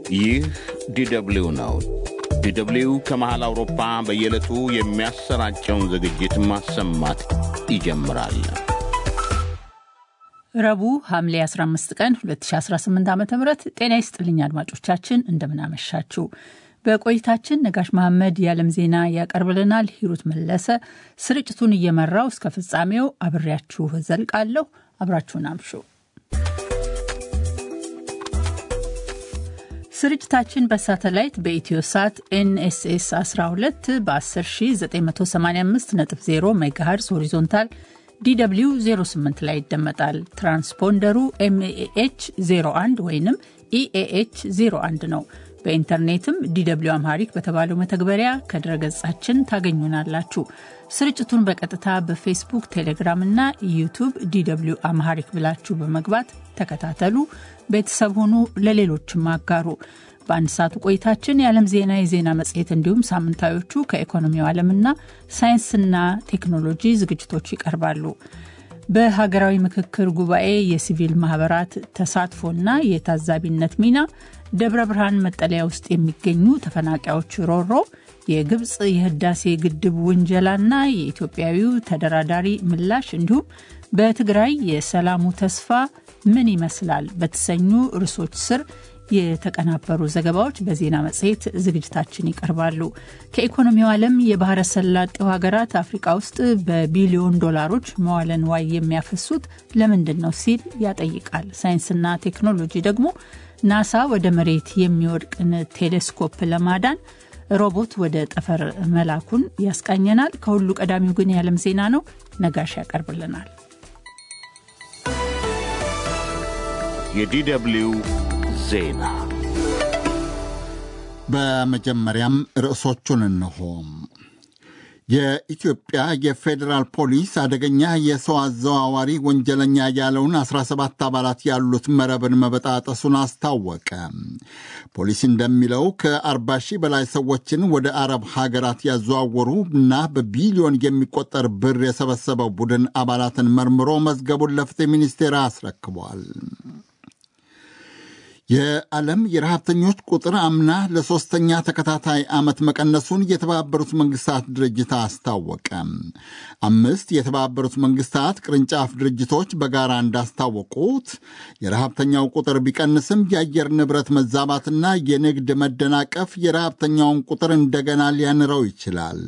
ይህ ዲደብልዩ ነው። ዲደብልዩ ከመሃል አውሮፓ በየዕለቱ የሚያሰራጨውን ዝግጅት ማሰማት ይጀምራል። ረቡዕ ሐምሌ 15 ቀን 2018 ዓ ም ጤና ይስጥልኝ አድማጮቻችን፣ እንደምናመሻችሁ። በቆይታችን ነጋሽ መሐመድ የዓለም ዜና ያቀርብልናል። ሂሩት መለሰ ስርጭቱን እየመራው እስከ ፍጻሜው አብሬያችሁ ዘልቃለሁ። አብራችሁን አምሹ። ስርጭታችን በሳተላይት በኢትዮ ሳት ኤንኤስኤስ 12 በ10985.0 ሜጋሄርዝ ሆሪዞንታል ዲw 08 ላይ ይደመጣል። ትራንስፖንደሩ ኤምኤኤች 01 ወይም ኢኤኤች 01 ነው። በኢንተርኔትም ዲw አምሃሪክ በተባለው መተግበሪያ ከድረገጻችን ታገኙናላችሁ። ስርጭቱን በቀጥታ በፌስቡክ፣ ቴሌግራም እና ዩቱብ ዲw አምሃሪክ ብላችሁ በመግባት ተከታተሉ፣ ቤተሰብ ሁኑ፣ ለሌሎችም አጋሩ። በአንድ ሰዓቱ ቆይታችን የዓለም ዜና፣ የዜና መጽሔት እንዲሁም ሳምንታዮቹ ከኢኮኖሚው ዓለምና ሳይንስና ቴክኖሎጂ ዝግጅቶች ይቀርባሉ። በሀገራዊ ምክክር ጉባኤ የሲቪል ማህበራት ተሳትፎና የታዛቢነት ሚና፣ ደብረ ብርሃን መጠለያ ውስጥ የሚገኙ ተፈናቃዮች ሮሮ፣ የግብፅ የህዳሴ ግድብ ውንጀላና የኢትዮጵያዊው ተደራዳሪ ምላሽ እንዲሁም በትግራይ የሰላሙ ተስፋ ምን ይመስላል በተሰኙ ርዕሶች ስር የተቀናበሩ ዘገባዎች በዜና መጽሔት ዝግጅታችን ይቀርባሉ። ከኢኮኖሚው ዓለም የባህረ ሰላጤው ሀገራት አፍሪቃ ውስጥ በቢሊዮን ዶላሮች መዋለ ንዋይ የሚያፈሱት ለምንድን ነው ሲል ያጠይቃል። ሳይንስና ቴክኖሎጂ ደግሞ ናሳ ወደ መሬት የሚወድቅን ቴሌስኮፕ ለማዳን ሮቦት ወደ ጠፈር መላኩን ያስቃኘናል። ከሁሉ ቀዳሚው ግን የዓለም ዜና ነው። ነጋሽ ያቀርብልናል። የዲደብልዩ ዜና በመጀመሪያም ርዕሶቹን እንሆ። የኢትዮጵያ የፌዴራል ፖሊስ አደገኛ የሰው አዘዋዋሪ ወንጀለኛ ያለውን 17 አባላት ያሉት መረብን መበጣጠሱን አስታወቀ። ፖሊስ እንደሚለው ከ40 ሺህ በላይ ሰዎችን ወደ አረብ ሀገራት ያዘዋወሩ እና በቢሊዮን የሚቆጠር ብር የሰበሰበው ቡድን አባላትን መርምሮ መዝገቡን ለፍትህ ሚኒስቴር አስረክቧል። የዓለም የረሃብተኞች ቁጥር አምና ለሦስተኛ ተከታታይ ዓመት መቀነሱን የተባበሩት መንግስታት ድርጅት አስታወቀ። አምስት የተባበሩት መንግስታት ቅርንጫፍ ድርጅቶች በጋራ እንዳስታወቁት የረሃብተኛው ቁጥር ቢቀንስም የአየር ንብረት መዛባትና የንግድ መደናቀፍ የረሃብተኛውን ቁጥር እንደገና ሊያንረው ይችላል።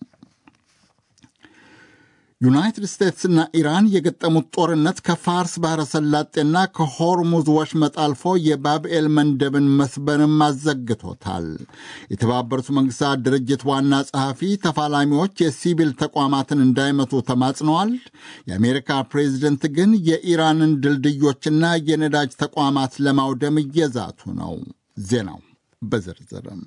ዩናይትድ ስቴትስና ኢራን የገጠሙት ጦርነት ከፋርስ ባሕረ ሰላጤና ከሆርሙዝ ወሽመጥ አልፎ የባብኤል መንደብን መስበንም አዘግቶታል። የተባበሩት መንግስታት ድርጅት ዋና ጸሐፊ ተፋላሚዎች የሲቪል ተቋማትን እንዳይመቱ ተማጽነዋል። የአሜሪካ ፕሬዚደንት ግን የኢራንን ድልድዮችና የነዳጅ ተቋማት ለማውደም እየዛቱ ነው። ዜናው በዝርዝርም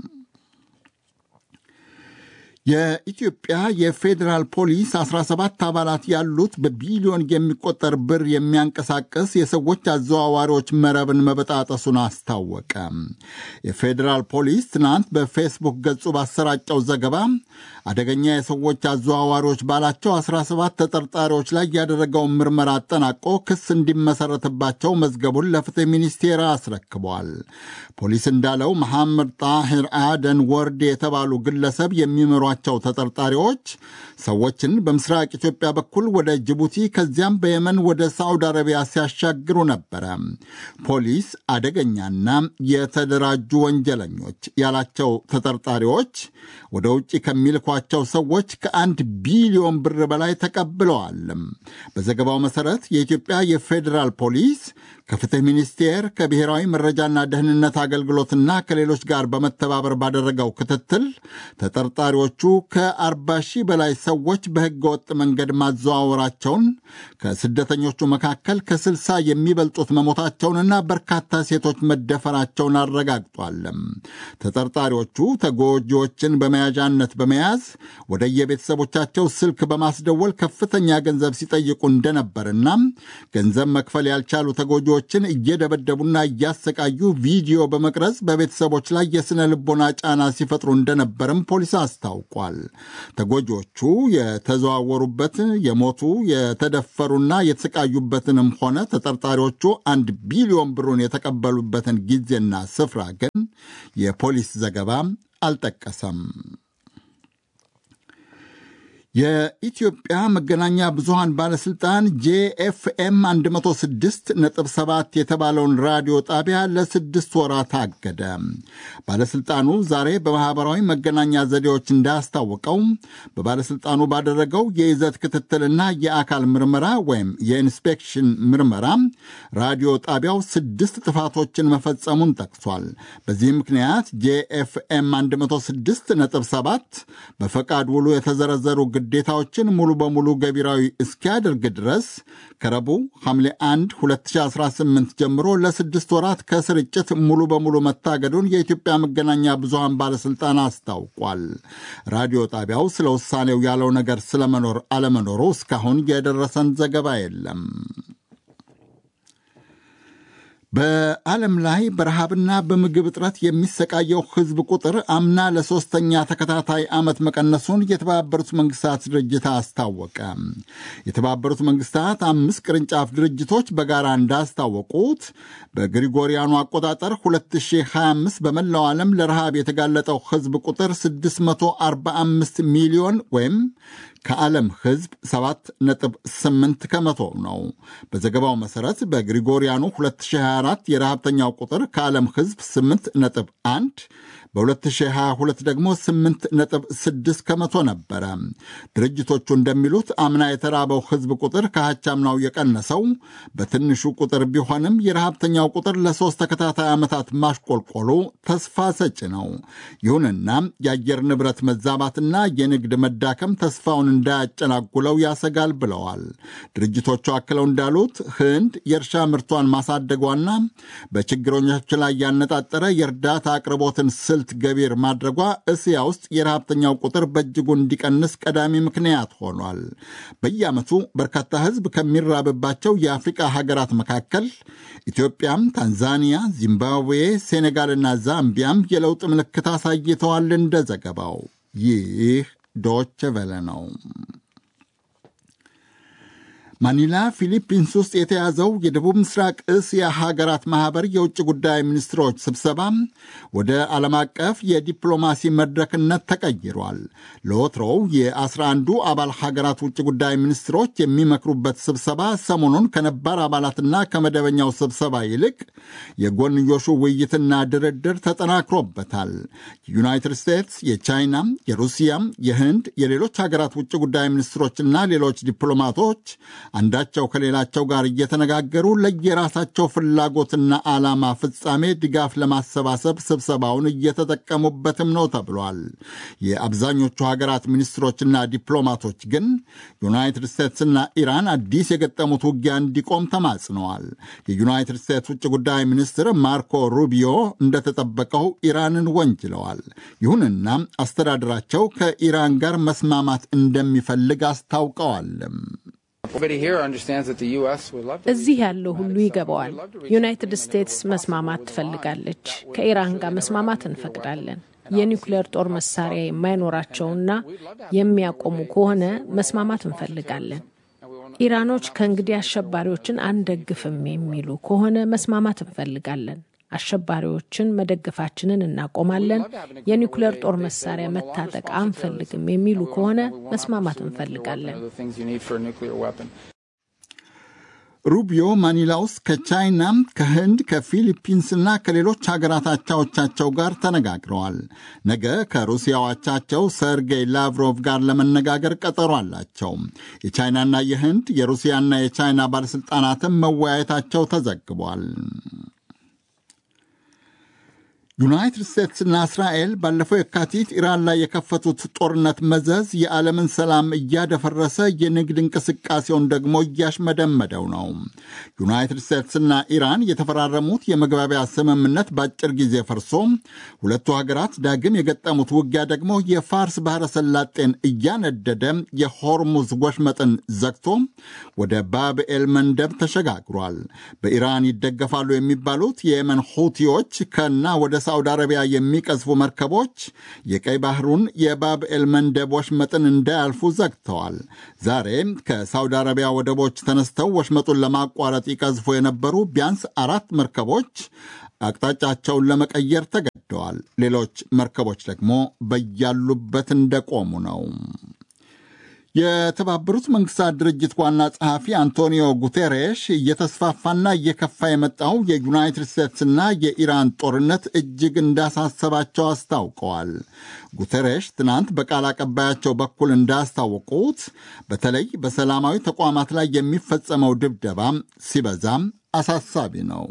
የኢትዮጵያ የፌዴራል ፖሊስ 17 አባላት ያሉት በቢሊዮን የሚቆጠር ብር የሚያንቀሳቅስ የሰዎች አዘዋዋሪዎች መረብን መበጣጠሱን አስታወቀ። የፌዴራል ፖሊስ ትናንት በፌስቡክ ገጹ ባሰራጨው ዘገባ አደገኛ የሰዎች አዘዋዋሪዎች ባላቸው 17 ተጠርጣሪዎች ላይ ያደረገውን ምርመራ አጠናቆ ክስ እንዲመሰረትባቸው መዝገቡን ለፍትህ ሚኒስቴር አስረክቧል። ፖሊስ እንዳለው መሐመድ ጣሂር አደን ወርድ የተባሉ ግለሰብ የሚመሯቸው ተጠርጣሪዎች ሰዎችን በምስራቅ ኢትዮጵያ በኩል ወደ ጅቡቲ ከዚያም በየመን ወደ ሳዑዲ አረቢያ ሲያሻግሩ ነበረ። ፖሊስ አደገኛና የተደራጁ ወንጀለኞች ያላቸው ተጠርጣሪዎች ወደ ውጭ ከሚልኳቸው ሰዎች ከአንድ ቢሊዮን ብር በላይ ተቀብለዋል። በዘገባው መሠረት የኢትዮጵያ የፌዴራል ፖሊስ ከፍትህ ሚኒስቴር ከብሔራዊ መረጃና ደህንነት አገልግሎትና ከሌሎች ጋር በመተባበር ባደረገው ክትትል ተጠርጣሪዎቹ ከ40 ሺህ በላይ ሰዎች በሕገ ወጥ መንገድ ማዘዋወራቸውን ከስደተኞቹ መካከል ከ60 የሚበልጡት መሞታቸውንና በርካታ ሴቶች መደፈራቸውን አረጋግጧል። ተጠርጣሪዎቹ ተጎጂዎችን በመያዣነት በመያዝ ወደ የቤተሰቦቻቸው ስልክ በማስደወል ከፍተኛ ገንዘብ ሲጠይቁ እንደነበርና ገንዘብ መክፈል ያልቻሉ ተጎጂዎችን እየደበደቡና እያሰቃዩ ቪዲዮ በመቅረጽ በቤተሰቦች ላይ የሥነ ልቦና ጫና ሲፈጥሩ እንደነበርም ፖሊስ አስታውቋል። አስታውቋል። ተጎጂዎቹ የተዘዋወሩበት የሞቱ የተደፈሩና የተሰቃዩበትንም ሆነ ተጠርጣሪዎቹ አንድ ቢሊዮን ብሩን የተቀበሉበትን ጊዜና ስፍራ ግን የፖሊስ ዘገባ አልጠቀሰም። የኢትዮጵያ መገናኛ ብዙሃን ባለሥልጣን ጄኤፍኤም 106.7 የተባለውን ራዲዮ ጣቢያ ለስድስት ወራት አገደ። ባለሥልጣኑ ዛሬ በማኅበራዊ መገናኛ ዘዴዎች እንዳስታወቀው በባለሥልጣኑ ባደረገው የይዘት ክትትልና የአካል ምርመራ ወይም የኢንስፔክሽን ምርመራ ራዲዮ ጣቢያው ስድስት ጥፋቶችን መፈጸሙን ጠቅሷል። በዚህ ምክንያት ጄኤፍኤም 106.7 በፈቃድ ውሉ የተዘረዘሩ ግዴታዎችን ሙሉ በሙሉ ገቢራዊ እስኪያደርግ ድረስ ከረቡዕ ሐምሌ 1 2018 ጀምሮ ለስድስት ወራት ከስርጭት ሙሉ በሙሉ መታገዱን የኢትዮጵያ መገናኛ ብዙሃን ባለሥልጣን አስታውቋል። ራዲዮ ጣቢያው ስለ ውሳኔው ያለው ነገር ስለመኖር አለመኖሩ እስካሁን የደረሰን ዘገባ የለም። በዓለም ላይ በረሃብና በምግብ እጥረት የሚሰቃየው ሕዝብ ቁጥር አምና ለሦስተኛ ተከታታይ ዓመት መቀነሱን የተባበሩት መንግስታት ድርጅት አስታወቀ። የተባበሩት መንግስታት አምስት ቅርንጫፍ ድርጅቶች በጋራ እንዳስታወቁት በግሪጎሪያኑ አቆጣጠር 2025 በመላው ዓለም ለረሃብ የተጋለጠው ሕዝብ ቁጥር 645 ሚሊዮን ወይም ከዓለም ሕዝብ 7.8 ከመቶ ነው። በዘገባው መሠረት በግሪጎሪያኑ 2024 የረሃብተኛው ቁጥር ከዓለም ሕዝብ 8.1 በ2022 ደግሞ 8.6 ከመቶ ነበረ። ድርጅቶቹ እንደሚሉት አምና የተራበው ሕዝብ ቁጥር ከአቻምናው የቀነሰው በትንሹ ቁጥር ቢሆንም የረሃብተኛው ቁጥር ለሦስት ተከታታይ ዓመታት ማሽቆልቆሉ ተስፋ ሰጪ ነው። ይሁንና የአየር ንብረት መዛባትና የንግድ መዳከም ተስፋውን እንዳያጨናጉለው ያሰጋል ብለዋል። ድርጅቶቹ አክለው እንዳሉት ህንድ የእርሻ ምርቷን ማሳደጓና በችግረኞች ላይ ያነጣጠረ የእርዳታ አቅርቦትን ስልት ገቢር ማድረጓ እስያ ውስጥ የረሃብተኛው ቁጥር በእጅጉ እንዲቀንስ ቀዳሚ ምክንያት ሆኗል። በየዓመቱ በርካታ ህዝብ ከሚራብባቸው የአፍሪቃ ሀገራት መካከል ኢትዮጵያም፣ ታንዛኒያ፣ ዚምባብዌ፣ ሴኔጋልና ዛምቢያም የለውጥ ምልክት አሳይተዋል። እንደ ዘገባው ይህ ዶች ቨለ ነው። ማኒላ ፊሊፒንስ ውስጥ የተያዘው የደቡብ ምስራቅ እስያ ሀገራት ማኅበር የውጭ ጉዳይ ሚኒስትሮች ስብሰባ ወደ ዓለም አቀፍ የዲፕሎማሲ መድረክነት ተቀይሯል። ለወትሮው የአስራ አንዱ አባል ሀገራት ውጭ ጉዳይ ሚኒስትሮች የሚመክሩበት ስብሰባ ሰሞኑን ከነባር አባላትና ከመደበኛው ስብሰባ ይልቅ የጎንዮሹ ውይይትና ድርድር ተጠናክሮበታል። የዩናይትድ ስቴትስ፣ የቻይና፣ የሩሲያ፣ የህንድ፣ የሌሎች ሀገራት ውጭ ጉዳይ ሚኒስትሮችና ሌሎች ዲፕሎማቶች አንዳቸው ከሌላቸው ጋር እየተነጋገሩ ለየራሳቸው ፍላጎትና ዓላማ ፍጻሜ ድጋፍ ለማሰባሰብ ስብሰባውን እየተጠቀሙበትም ነው ተብሏል። የአብዛኞቹ ሀገራት ሚኒስትሮችና ዲፕሎማቶች ግን ዩናይትድ ስቴትስና ኢራን አዲስ የገጠሙት ውጊያ እንዲቆም ተማጽነዋል። የዩናይትድ ስቴትስ ውጭ ጉዳይ ሚኒስትር ማርኮ ሩቢዮ እንደተጠበቀው ኢራንን ወንጅለዋል። ይሁንና አስተዳደራቸው ከኢራን ጋር መስማማት እንደሚፈልግ አስታውቀዋልም። እዚህ ያለው ሁሉ ይገባዋል። ዩናይትድ ስቴትስ መስማማት ትፈልጋለች። ከኢራን ጋር መስማማት እንፈቅዳለን። የኒውክሌር ጦር መሳሪያ የማይኖራቸውና የሚያቆሙ ከሆነ መስማማት እንፈልጋለን። ኢራኖች ከእንግዲህ አሸባሪዎችን አንደግፍም የሚሉ ከሆነ መስማማት እንፈልጋለን። አሸባሪዎችን መደገፋችንን እናቆማለን። የኒውክሌር ጦር መሳሪያ መታጠቅ አንፈልግም የሚሉ ከሆነ መስማማት እንፈልጋለን። ሩቢዮ ማኒላ ውስጥ ከቻይና፣ ከህንድ፣ ከፊሊፒንስና ከሌሎች ሀገራት አቻዎቻቸው ጋር ተነጋግረዋል። ነገ ከሩሲያው አቻቸው ሰርጌይ ላቭሮቭ ጋር ለመነጋገር ቀጠሮ አላቸው። የቻይናና የህንድ የሩሲያና የቻይና ባለሥልጣናትም መወያየታቸው ተዘግቧል። ዩናይትድ ስቴትስና እስራኤል ባለፈው የካቲት ኢራን ላይ የከፈቱት ጦርነት መዘዝ የዓለምን ሰላም እያደፈረሰ የንግድ እንቅስቃሴውን ደግሞ እያሽመደመደው ነው። ዩናይትድ ስቴትስና ኢራን የተፈራረሙት የመግባቢያ ስምምነት በአጭር ጊዜ ፈርሶ ሁለቱ ሀገራት ዳግም የገጠሙት ውጊያ ደግሞ የፋርስ ባሕረ ሰላጤን እያነደደ የሆርሙዝ ወሽመጥን ዘግቶ ወደ ባብኤል መንደብ ተሸጋግሯል። በኢራን ይደገፋሉ የሚባሉት የየመን ሁቲዎች ከና ወደ ሳውዲ አረቢያ የሚቀዝፉ መርከቦች የቀይ ባህሩን የባብኤል መንደብ ወሽመጥን እንዳያልፉ ዘግተዋል። ዛሬ ከሳውዲ አረቢያ ወደቦች ተነስተው ወሽመጡን ለማቋረጥ ይቀዝፉ የነበሩ ቢያንስ አራት መርከቦች አቅጣጫቸውን ለመቀየር ተገደዋል። ሌሎች መርከቦች ደግሞ በያሉበት እንደቆሙ ነው። የተባበሩት መንግስታት ድርጅት ዋና ጸሐፊ አንቶኒዮ ጉቴሬሽ እየተስፋፋና እየከፋ የመጣው የዩናይትድ ስቴትስና የኢራን ጦርነት እጅግ እንዳሳሰባቸው አስታውቀዋል። ጉቴሬሽ ትናንት በቃል አቀባያቸው በኩል እንዳስታወቁት በተለይ በሰላማዊ ተቋማት ላይ የሚፈጸመው ድብደባም ሲበዛም አሳሳቢ ነው።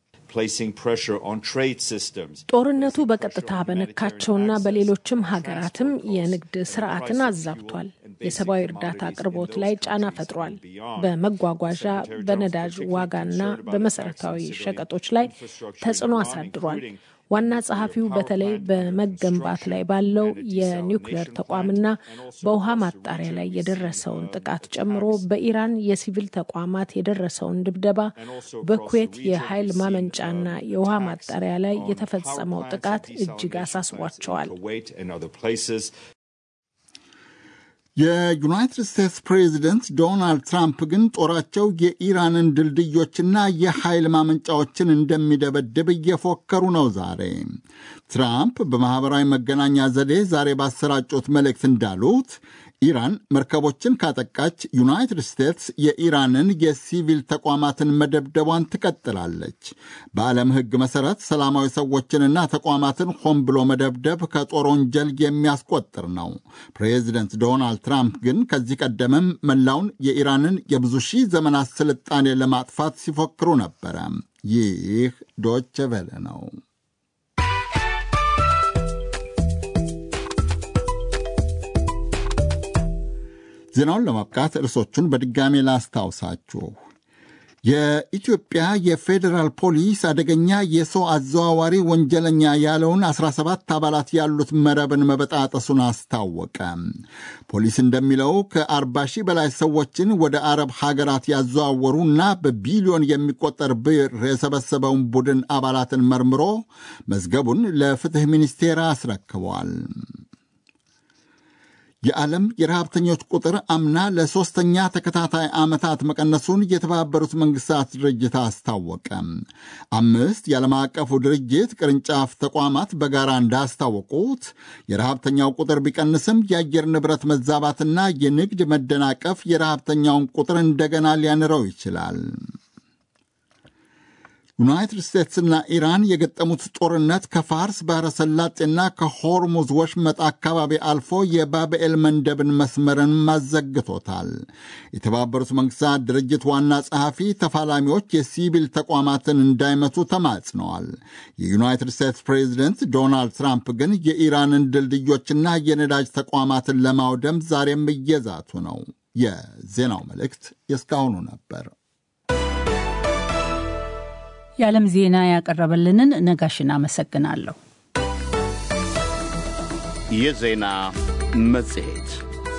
ጦርነቱ በቀጥታ በነካቸውና በሌሎችም ሀገራትም የንግድ ስርዓትን አዛብቷል። የሰብአዊ እርዳታ አቅርቦት ላይ ጫና ፈጥሯል። በመጓጓዣ በነዳጅ ዋጋና በመሰረታዊ ሸቀጦች ላይ ተጽዕኖ አሳድሯል። ዋና ጸሐፊው በተለይ በመገንባት ላይ ባለው የኒውክሌር ተቋምና በውሃ ማጣሪያ ላይ የደረሰውን ጥቃት ጨምሮ በኢራን የሲቪል ተቋማት የደረሰውን ድብደባ፣ በኩዌት የኃይል ማመንጫና የውሃ ማጣሪያ ላይ የተፈጸመው ጥቃት እጅግ አሳስቧቸዋል። የዩናይትድ ስቴትስ ፕሬዚደንት ዶናልድ ትራምፕ ግን ጦራቸው የኢራንን ድልድዮችና የኃይል ማመንጫዎችን እንደሚደበድብ እየፎከሩ ነው። ዛሬ ትራምፕ በማኅበራዊ መገናኛ ዘዴ ዛሬ ባሰራጩት መልእክት እንዳሉት ኢራን መርከቦችን ካጠቃች ዩናይትድ ስቴትስ የኢራንን የሲቪል ተቋማትን መደብደቧን ትቀጥላለች። በዓለም ሕግ መሠረት ሰላማዊ ሰዎችንና ተቋማትን ሆን ብሎ መደብደብ ከጦር ወንጀል የሚያስቆጥር ነው። ፕሬዚደንት ዶናልድ ትራምፕ ግን ከዚህ ቀደምም መላውን የኢራንን የብዙ ሺህ ዘመናት ስልጣኔ ለማጥፋት ሲፎክሩ ነበረ። ይህ ዶቼ ቬለ ነው። ዜናውን ለማብቃት ርዕሶቹን በድጋሜ ላስታውሳችሁ። የኢትዮጵያ የፌዴራል ፖሊስ አደገኛ የሰው አዘዋዋሪ ወንጀለኛ ያለውን 17 አባላት ያሉት መረብን መበጣጠሱን አስታወቀ። ፖሊስ እንደሚለው ከ40 ሺህ በላይ ሰዎችን ወደ አረብ ሀገራት ያዘዋወሩና በቢሊዮን የሚቆጠር ብር የሰበሰበውን ቡድን አባላትን መርምሮ መዝገቡን ለፍትሕ ሚኒስቴር አስረክበዋል። የዓለም የረሃብተኞች ቁጥር አምና ለሦስተኛ ተከታታይ ዓመታት መቀነሱን የተባበሩት መንግሥታት ድርጅት አስታወቀ። አምስት የዓለም አቀፉ ድርጅት ቅርንጫፍ ተቋማት በጋራ እንዳስታወቁት የረሃብተኛው ቁጥር ቢቀንስም የአየር ንብረት መዛባትና የንግድ መደናቀፍ የረሃብተኛውን ቁጥር እንደገና ሊያንረው ይችላል። ዩናይትድ ስቴትስና ኢራን የገጠሙት ጦርነት ከፋርስ ባሕረ ሰላጤና ከሆርሙዝ ወሽመጥ አካባቢ አልፎ የባብኤል መንደብን መስመርን ማዘግቶታል። የተባበሩት መንግሥታት ድርጅት ዋና ጸሐፊ ተፋላሚዎች የሲቪል ተቋማትን እንዳይመቱ ተማጽነዋል። የዩናይትድ ስቴትስ ፕሬዚደንት ዶናልድ ትራምፕ ግን የኢራንን ድልድዮችና የነዳጅ ተቋማትን ለማውደም ዛሬም እየዛቱ ነው። የዜናው መልእክት የእስካሁኑ ነበር። የዓለም ዜና ያቀረበልንን ነጋሽን አመሰግናለሁ። የዜና መጽሔት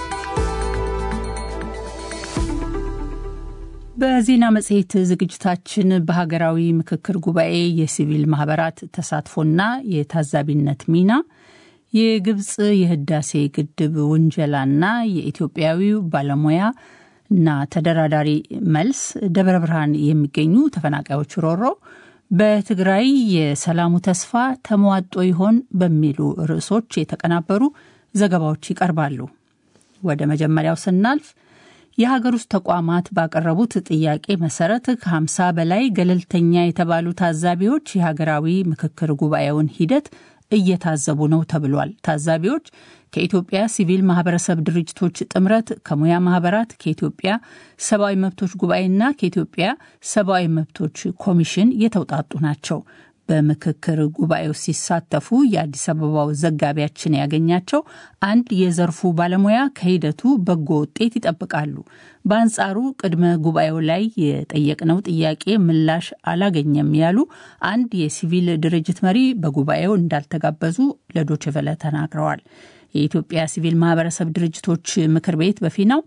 በዜና መጽሔት ዝግጅታችን በሀገራዊ ምክክር ጉባኤ የሲቪል ማህበራት ተሳትፎና የታዛቢነት ሚና፣ የግብፅ የህዳሴ ግድብ ውንጀላና የኢትዮጵያዊው ባለሙያ እና ተደራዳሪ መልስ፣ ደብረ ብርሃን የሚገኙ ተፈናቃዮች ሮሮ፣ በትግራይ የሰላሙ ተስፋ ተሟጦ ይሆን በሚሉ ርዕሶች የተቀናበሩ ዘገባዎች ይቀርባሉ። ወደ መጀመሪያው ስናልፍ የሀገር ውስጥ ተቋማት ባቀረቡት ጥያቄ መሰረት ከ50 በላይ ገለልተኛ የተባሉ ታዛቢዎች የሀገራዊ ምክክር ጉባኤውን ሂደት እየታዘቡ ነው ተብሏል። ታዛቢዎች ከኢትዮጵያ ሲቪል ማህበረሰብ ድርጅቶች ጥምረት፣ ከሙያ ማህበራት፣ ከኢትዮጵያ ሰብአዊ መብቶች ጉባኤና ከኢትዮጵያ ሰብአዊ መብቶች ኮሚሽን የተውጣጡ ናቸው። በምክክር ጉባኤው ሲሳተፉ የአዲስ አበባው ዘጋቢያችን ያገኛቸው አንድ የዘርፉ ባለሙያ ከሂደቱ በጎ ውጤት ይጠብቃሉ። በአንጻሩ ቅድመ ጉባኤው ላይ የጠየቅነው ጥያቄ ምላሽ አላገኘም ያሉ አንድ የሲቪል ድርጅት መሪ በጉባኤው እንዳልተጋበዙ ለዶችቨለ ተናግረዋል። የኢትዮጵያ ሲቪል ማህበረሰብ ድርጅቶች ምክር ቤት በፊናው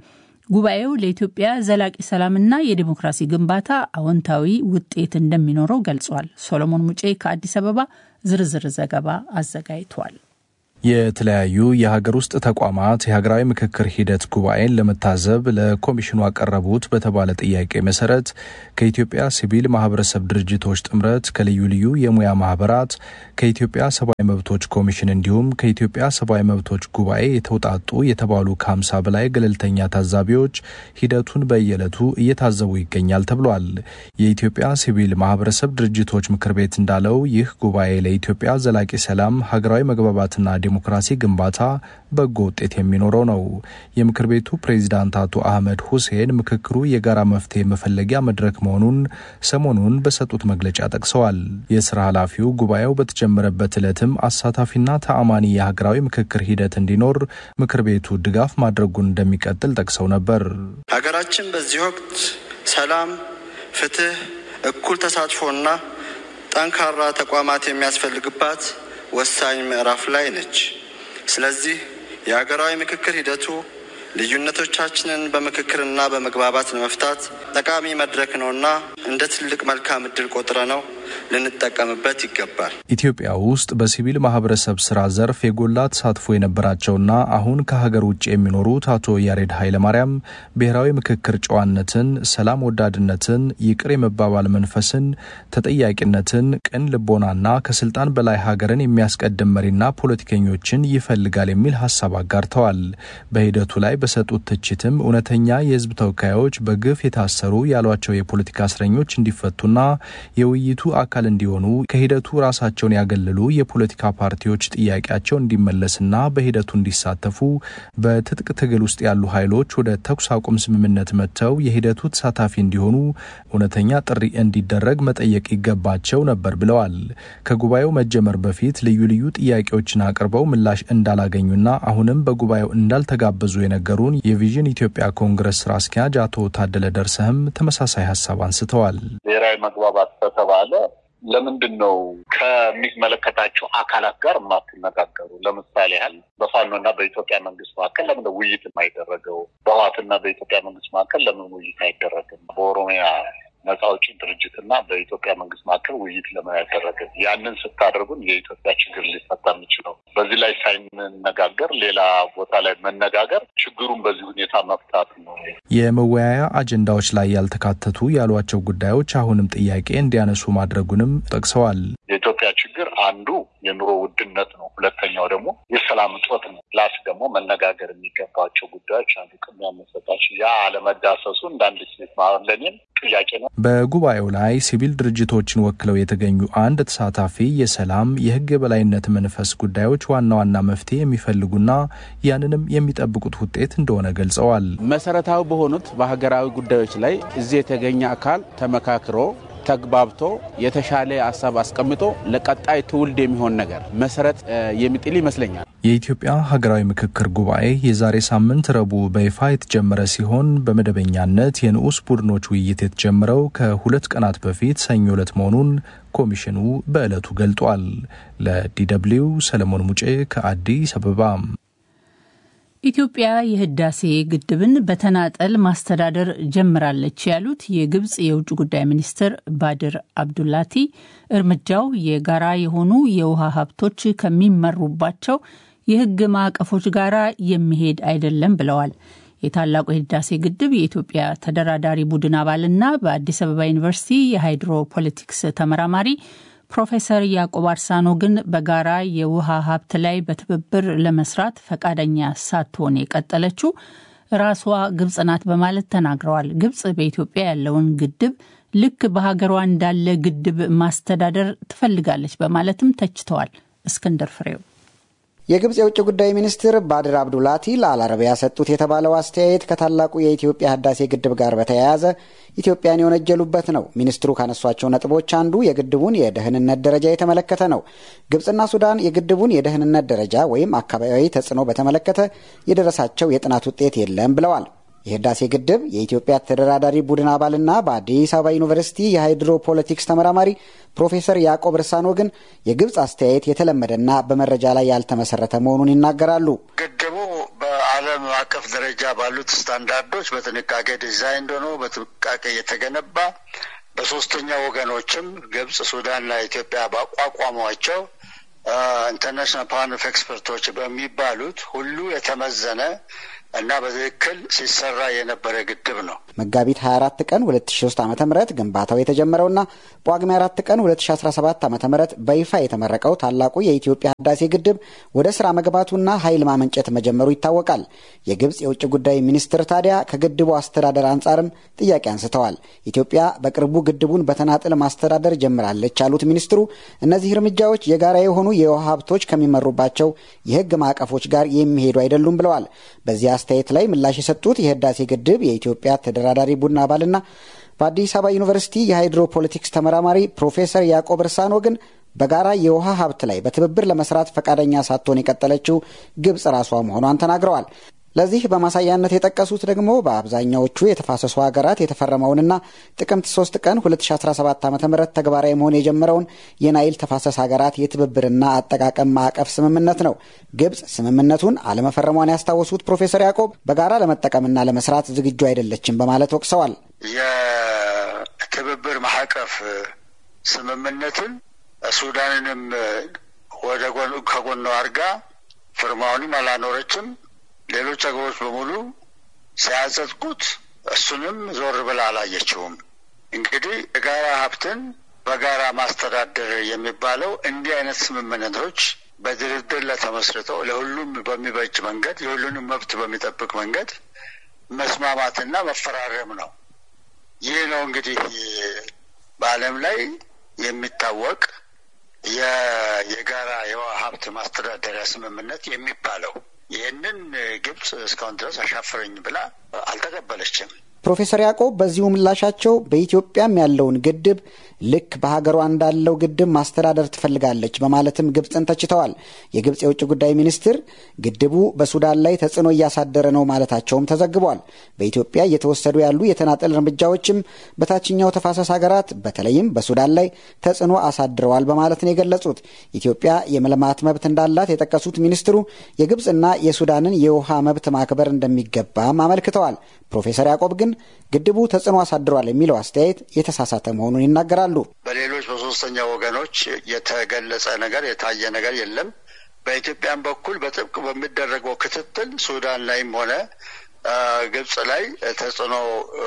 ጉባኤው ለኢትዮጵያ ዘላቂ ሰላምና የዲሞክራሲ ግንባታ አዎንታዊ ውጤት እንደሚኖረው ገልጿል። ሶሎሞን ሙጬ ከአዲስ አበባ ዝርዝር ዘገባ አዘጋጅቷል። የተለያዩ የሀገር ውስጥ ተቋማት የሀገራዊ ምክክር ሂደት ጉባኤን ለመታዘብ ለኮሚሽኑ አቀረቡት በተባለ ጥያቄ መሰረት ከኢትዮጵያ ሲቪል ማህበረሰብ ድርጅቶች ጥምረት፣ ከልዩ ልዩ የሙያ ማህበራት፣ ከኢትዮጵያ ሰብአዊ መብቶች ኮሚሽን እንዲሁም ከኢትዮጵያ ሰብአዊ መብቶች ጉባኤ የተውጣጡ የተባሉ ከሀምሳ በላይ ገለልተኛ ታዛቢዎች ሂደቱን በየዕለቱ እየታዘቡ ይገኛል ተብሏል። የኢትዮጵያ ሲቪል ማህበረሰብ ድርጅቶች ምክር ቤት እንዳለው ይህ ጉባኤ ለኢትዮጵያ ዘላቂ ሰላም፣ ሀገራዊ መግባባትና ዲሞክራሲ ግንባታ በጎ ውጤት የሚኖረው ነው። የምክር ቤቱ ፕሬዚዳንት አቶ አህመድ ሁሴን ምክክሩ የጋራ መፍትሄ መፈለጊያ መድረክ መሆኑን ሰሞኑን በሰጡት መግለጫ ጠቅሰዋል። የስራ ኃላፊው ጉባኤው በተጀመረበት ዕለትም አሳታፊና ተአማኒ የሀገራዊ ምክክር ሂደት እንዲኖር ምክር ቤቱ ድጋፍ ማድረጉን እንደሚቀጥል ጠቅሰው ነበር። ሀገራችን በዚህ ወቅት ሰላም፣ ፍትህ፣ እኩል ተሳትፎና ጠንካራ ተቋማት የሚያስፈልግባት ወሳኝ ምዕራፍ ላይ ነች። ስለዚህ የሀገራዊ ምክክር ሂደቱ ልዩነቶቻችንን በምክክርና በመግባባት ለመፍታት ጠቃሚ መድረክ ነውና እንደ ትልቅ መልካም እድል ቆጥረ ነው ልንጠቀምበት ይገባል። ኢትዮጵያ ውስጥ በሲቪል ማህበረሰብ ስራ ዘርፍ የጎላ ተሳትፎ የነበራቸውና አሁን ከሀገር ውጭ የሚኖሩት አቶ ያሬድ ኃይለማርያም ብሔራዊ ምክክር ጨዋነትን፣ ሰላም ወዳድነትን፣ ይቅር የመባባል መንፈስን፣ ተጠያቂነትን፣ ቅን ልቦናና ከስልጣን በላይ ሀገርን የሚያስቀድም መሪና ፖለቲከኞችን ይፈልጋል የሚል ሀሳብ አጋርተዋል። በሂደቱ ላይ በሰጡት ትችትም እውነተኛ የህዝብ ተወካዮች በግፍ የታሰሩ ያሏቸው የፖለቲካ እስረኞች እንዲፈቱና የውይይቱ አካል እንዲሆኑ ከሂደቱ ራሳቸውን ያገለሉ የፖለቲካ ፓርቲዎች ጥያቄያቸው እንዲመለስና በሂደቱ እንዲሳተፉ በትጥቅ ትግል ውስጥ ያሉ ኃይሎች ወደ ተኩስ አቁም ስምምነት መጥተው የሂደቱ ተሳታፊ እንዲሆኑ እውነተኛ ጥሪ እንዲደረግ መጠየቅ ይገባቸው ነበር ብለዋል። ከጉባኤው መጀመር በፊት ልዩ ልዩ ጥያቄዎችን አቅርበው ምላሽ እንዳላገኙና አሁንም በጉባኤው እንዳልተጋበዙ የነገሩን የቪዥን ኢትዮጵያ ኮንግረስ ስራ አስኪያጅ አቶ ታደለ ደርሰህም ተመሳሳይ ሀሳብ አንስተዋል። ብሔራዊ መግባባት ከተባለ ለምንድን ነው ከሚመለከታቸው አካላት ጋር የማትነጋገሩ? ለምሳሌ ያህል በፋኖና በኢትዮጵያ መንግስት መካከል ለምን ውይይት የማይደረገው? በህወሓትና በኢትዮጵያ መንግስት መካከል ለምን ውይይት አይደረግም? በኦሮሚያ ነጻ አውጪ ድርጅት እና በኢትዮጵያ መንግስት መካከል ውይይት ለምን አይደረግም? ያንን ስታደርጉን የኢትዮጵያ ችግር ሊፈታ የሚችለው በዚህ ላይ ሳይነጋገር ሌላ ቦታ ላይ መነጋገር ችግሩን በዚህ ሁኔታ መፍታት ነው። የመወያያ አጀንዳዎች ላይ ያልተካተቱ ያሏቸው ጉዳዮች አሁንም ጥያቄ እንዲያነሱ ማድረጉንም ጠቅሰዋል። የኢትዮጵያ ችግር አንዱ የኑሮ ውድነት ነው። ሁለተኛው ደግሞ የሰላም እጦት ነው። ፕላስ ደግሞ መነጋገር የሚገባቸው ጉዳዮች አንዱ ቅድሚያ መሰጣቸው ያ አለመዳሰሱ እንዳንድ ሴት ለኔም ጥያቄ ነው። በጉባኤው ላይ ሲቪል ድርጅቶችን ወክለው የተገኙ አንድ ተሳታፊ የሰላም የህግ የበላይነት መንፈስ ጉዳዮች ዋና ዋና መፍትሄ የሚፈልጉና ያንንም የሚጠብቁት ውጤት እንደሆነ ገልጸዋል። መሰረታዊ በሆኑት በሀገራዊ ጉዳዮች ላይ እዚህ የተገኘ አካል ተመካክሮ ተግባብቶ የተሻለ ሀሳብ አስቀምጦ ለቀጣይ ትውልድ የሚሆን ነገር መሰረት የሚጥል ይመስለኛል። የኢትዮጵያ ሀገራዊ ምክክር ጉባኤ የዛሬ ሳምንት ረቡዕ በይፋ የተጀመረ ሲሆን በመደበኛነት የንዑስ ቡድኖች ውይይት የተጀመረው ከሁለት ቀናት በፊት ሰኞ ዕለት መሆኑን ኮሚሽኑ በዕለቱ ገልጧል። ለዲደብሊው ሰለሞን ሙጬ ከአዲስ አበባ። ኢትዮጵያ የህዳሴ ግድብን በተናጠል ማስተዳደር ጀምራለች ያሉት የግብጽ የውጭ ጉዳይ ሚኒስትር ባድር አብዱላቲ እርምጃው የጋራ የሆኑ የውሃ ሀብቶች ከሚመሩባቸው የህግ ማዕቀፎች ጋር የሚሄድ አይደለም ብለዋል። የታላቁ የህዳሴ ግድብ የኢትዮጵያ ተደራዳሪ ቡድን አባልና በአዲስ አበባ ዩኒቨርሲቲ የሃይድሮ ፖለቲክስ ተመራማሪ ፕሮፌሰር ያዕቆብ አርሳኖ ግን በጋራ የውሃ ሀብት ላይ በትብብር ለመስራት ፈቃደኛ ሳትሆን የቀጠለችው ራሷ ግብጽ ናት በማለት ተናግረዋል። ግብጽ በኢትዮጵያ ያለውን ግድብ ልክ በሀገሯ እንዳለ ግድብ ማስተዳደር ትፈልጋለች በማለትም ተችተዋል። እስክንድር ፍሬው የግብጽ የውጭ ጉዳይ ሚኒስትር ባድር አብዱላቲ ለአልአረቢያ ሰጡት የተባለው አስተያየት ከታላቁ የኢትዮጵያ ህዳሴ ግድብ ጋር በተያያዘ ኢትዮጵያን የወነጀሉበት ነው። ሚኒስትሩ ካነሷቸው ነጥቦች አንዱ የግድቡን የደህንነት ደረጃ የተመለከተ ነው። ግብጽና ሱዳን የግድቡን የደህንነት ደረጃ ወይም አካባቢያዊ ተጽዕኖ በተመለከተ የደረሳቸው የጥናት ውጤት የለም ብለዋል። የህዳሴ ግድብ የኢትዮጵያ ተደራዳሪ ቡድን አባልና በአዲስ አበባ ዩኒቨርሲቲ የሃይድሮ ፖለቲክስ ተመራማሪ ፕሮፌሰር ያዕቆብ ርሳኖ ግን የግብፅ አስተያየት የተለመደና በመረጃ ላይ ያልተመሰረተ መሆኑን ይናገራሉ። ግድቡ በዓለም በዓለም አቀፍ ደረጃ ባሉት ስታንዳርዶች በጥንቃቄ ዲዛይን ሆኖ በጥንቃቄ የተገነባ በሶስተኛ ወገኖችም ግብጽ፣ ሱዳንና ኢትዮጵያ ባቋቋሟቸው ኢንተርናሽናል ፓነል ኦፍ ኤክስፐርቶች በሚባሉት ሁሉ የተመዘነ እና በትክክል ሲሰራ የነበረ ግድብ ነው። መጋቢት 24 ቀን 2003 ዓ ም ግንባታው የተጀመረውና ጳጉሜ 4 ቀን 2017 ዓ ም በይፋ የተመረቀው ታላቁ የኢትዮጵያ ህዳሴ ግድብ ወደ ስራ መግባቱና ኃይል ማመንጨት መጀመሩ ይታወቃል። የግብፅ የውጭ ጉዳይ ሚኒስትር ታዲያ ከግድቡ አስተዳደር አንጻርም ጥያቄ አንስተዋል። ኢትዮጵያ በቅርቡ ግድቡን በተናጥል ማስተዳደር ጀምራለች ያሉት ሚኒስትሩ እነዚህ እርምጃዎች የጋራ የሆኑ የውሃ ሀብቶች ከሚመሩባቸው የህግ ማዕቀፎች ጋር የሚሄዱ አይደሉም ብለዋል። በዚህ አስተያየት ላይ ምላሽ የሰጡት የህዳሴ ግድብ የኢትዮጵያ ተደራዳሪ ቡድን አባልና በአዲስ አበባ ዩኒቨርሲቲ የሃይድሮፖለቲክስ ተመራማሪ ፕሮፌሰር ያዕቆብ እርሳኖ ግን በጋራ የውሃ ሀብት ላይ በትብብር ለመስራት ፈቃደኛ ሳትሆን የቀጠለችው ግብጽ ራሷ መሆኗን ተናግረዋል። ለዚህ በማሳያነት የጠቀሱት ደግሞ በአብዛኛዎቹ የተፋሰሱ ሀገራት የተፈረመውንና ጥቅምት 3 ቀን 2017 ዓ ም ተግባራዊ መሆን የጀመረውን የናይል ተፋሰስ ሀገራት የትብብርና አጠቃቀም ማዕቀፍ ስምምነት ነው። ግብጽ ስምምነቱን አለመፈረሟን ያስታወሱት ፕሮፌሰር ያዕቆብ በጋራ ለመጠቀምና ለመስራት ዝግጁ አይደለችም በማለት ወቅሰዋል። የትብብር ማዕቀፍ ስምምነትን ሱዳንንም ወደ ከጎኗ አድርጋ ፍርማውንም አላኖረችም። ሌሎች ሀገሮች በሙሉ ሲያጸድቁት እሱንም ዞር ብላ አላየችውም። እንግዲህ የጋራ ሀብትን በጋራ ማስተዳደር የሚባለው እንዲህ አይነት ስምምነቶች በድርድር ላይ ተመስርተው ለሁሉም በሚበጅ መንገድ የሁሉንም መብት በሚጠብቅ መንገድ መስማማትና መፈራረም ነው። ይህ ነው እንግዲህ በዓለም ላይ የሚታወቅ የጋራ የውሃ ሀብት ማስተዳደሪያ ስምምነት የሚባለው። ይህንን ግብጽ እስካሁን ድረስ አሻፈረኝ ብላ አልተቀበለችም። ፕሮፌሰር ያዕቆብ በዚሁ ምላሻቸው በኢትዮጵያም ያለውን ግድብ ልክ በሀገሯ እንዳለው ግድብ ማስተዳደር ትፈልጋለች በማለትም ግብፅን ተችተዋል። የግብፅ የውጭ ጉዳይ ሚኒስትር ግድቡ በሱዳን ላይ ተጽዕኖ እያሳደረ ነው ማለታቸውም ተዘግቧል። በኢትዮጵያ እየተወሰዱ ያሉ የተናጠል እርምጃዎችም በታችኛው ተፋሰስ ሀገራት በተለይም በሱዳን ላይ ተጽዕኖ አሳድረዋል በማለት ነው የገለጹት። ኢትዮጵያ የመልማት መብት እንዳላት የጠቀሱት ሚኒስትሩ የግብፅና የሱዳንን የውሃ መብት ማክበር እንደሚገባም አመልክተዋል። ፕሮፌሰር ያዕቆብ ግን ግድቡ ተጽዕኖ አሳድሯል የሚለው አስተያየት የተሳሳተ መሆኑን ይናገራሉ። በሌሎች በሶስተኛ ወገኖች የተገለጸ ነገር የታየ ነገር የለም። በኢትዮጵያን በኩል በጥብቅ በሚደረገው ክትትል ሱዳን ላይም ሆነ ግብጽ ላይ ተጽዕኖ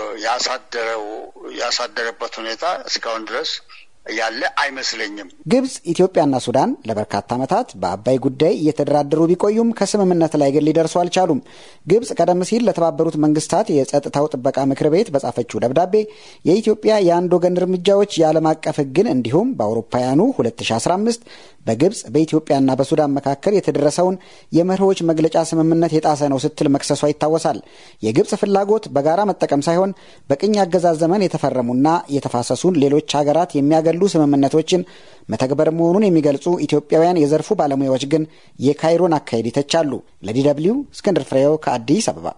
ያሳደረው ያሳደረበት ሁኔታ እስካሁን ድረስ ያለ አይመስለኝም። ግብጽ፣ ኢትዮጵያና ሱዳን ለበርካታ ዓመታት በአባይ ጉዳይ እየተደራደሩ ቢቆዩም ከስምምነት ላይ ግን ሊደርሱ አልቻሉም። ግብጽ ቀደም ሲል ለተባበሩት መንግስታት የጸጥታው ጥበቃ ምክር ቤት በጻፈችው ደብዳቤ የኢትዮጵያ የአንድ ወገን እርምጃዎች የዓለም አቀፍ ሕግን እንዲሁም በአውሮፓውያኑ 2015 በግብጽ በኢትዮጵያና በሱዳን መካከል የተደረሰውን የመርሆች መግለጫ ስምምነት የጣሰ ነው ስትል መክሰሷ ይታወሳል። የግብጽ ፍላጎት በጋራ መጠቀም ሳይሆን በቅኝ አገዛዝ ዘመን የተፈረሙና የተፋሰሱን ሌሎች ሀገራት የሚያገሉ ስምምነቶችን መተግበር መሆኑን የሚገልጹ ኢትዮጵያውያን የዘርፉ ባለሙያዎች ግን የካይሮን አካሄድ ይተቻሉ። ለዲ ደብልዩ እስክንድር ፍሬው ከአዲስ አበባ።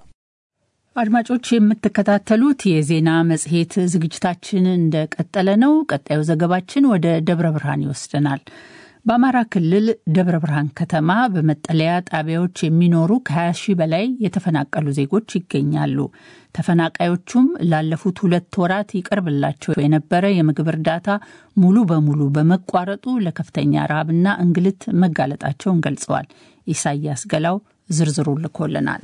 አድማጮች የምትከታተሉት የዜና መጽሔት ዝግጅታችን እንደቀጠለ ነው። ቀጣዩ ዘገባችን ወደ ደብረ ብርሃን ይወስደናል። በአማራ ክልል ደብረ ብርሃን ከተማ በመጠለያ ጣቢያዎች የሚኖሩ ከ20 ሺህ በላይ የተፈናቀሉ ዜጎች ይገኛሉ። ተፈናቃዮቹም ላለፉት ሁለት ወራት ይቀርብላቸው የነበረ የምግብ እርዳታ ሙሉ በሙሉ በመቋረጡ ለከፍተኛ ረሃብና እንግልት መጋለጣቸውን ገልጸዋል። ኢሳያስ ገላው ዝርዝሩ ልኮልናል።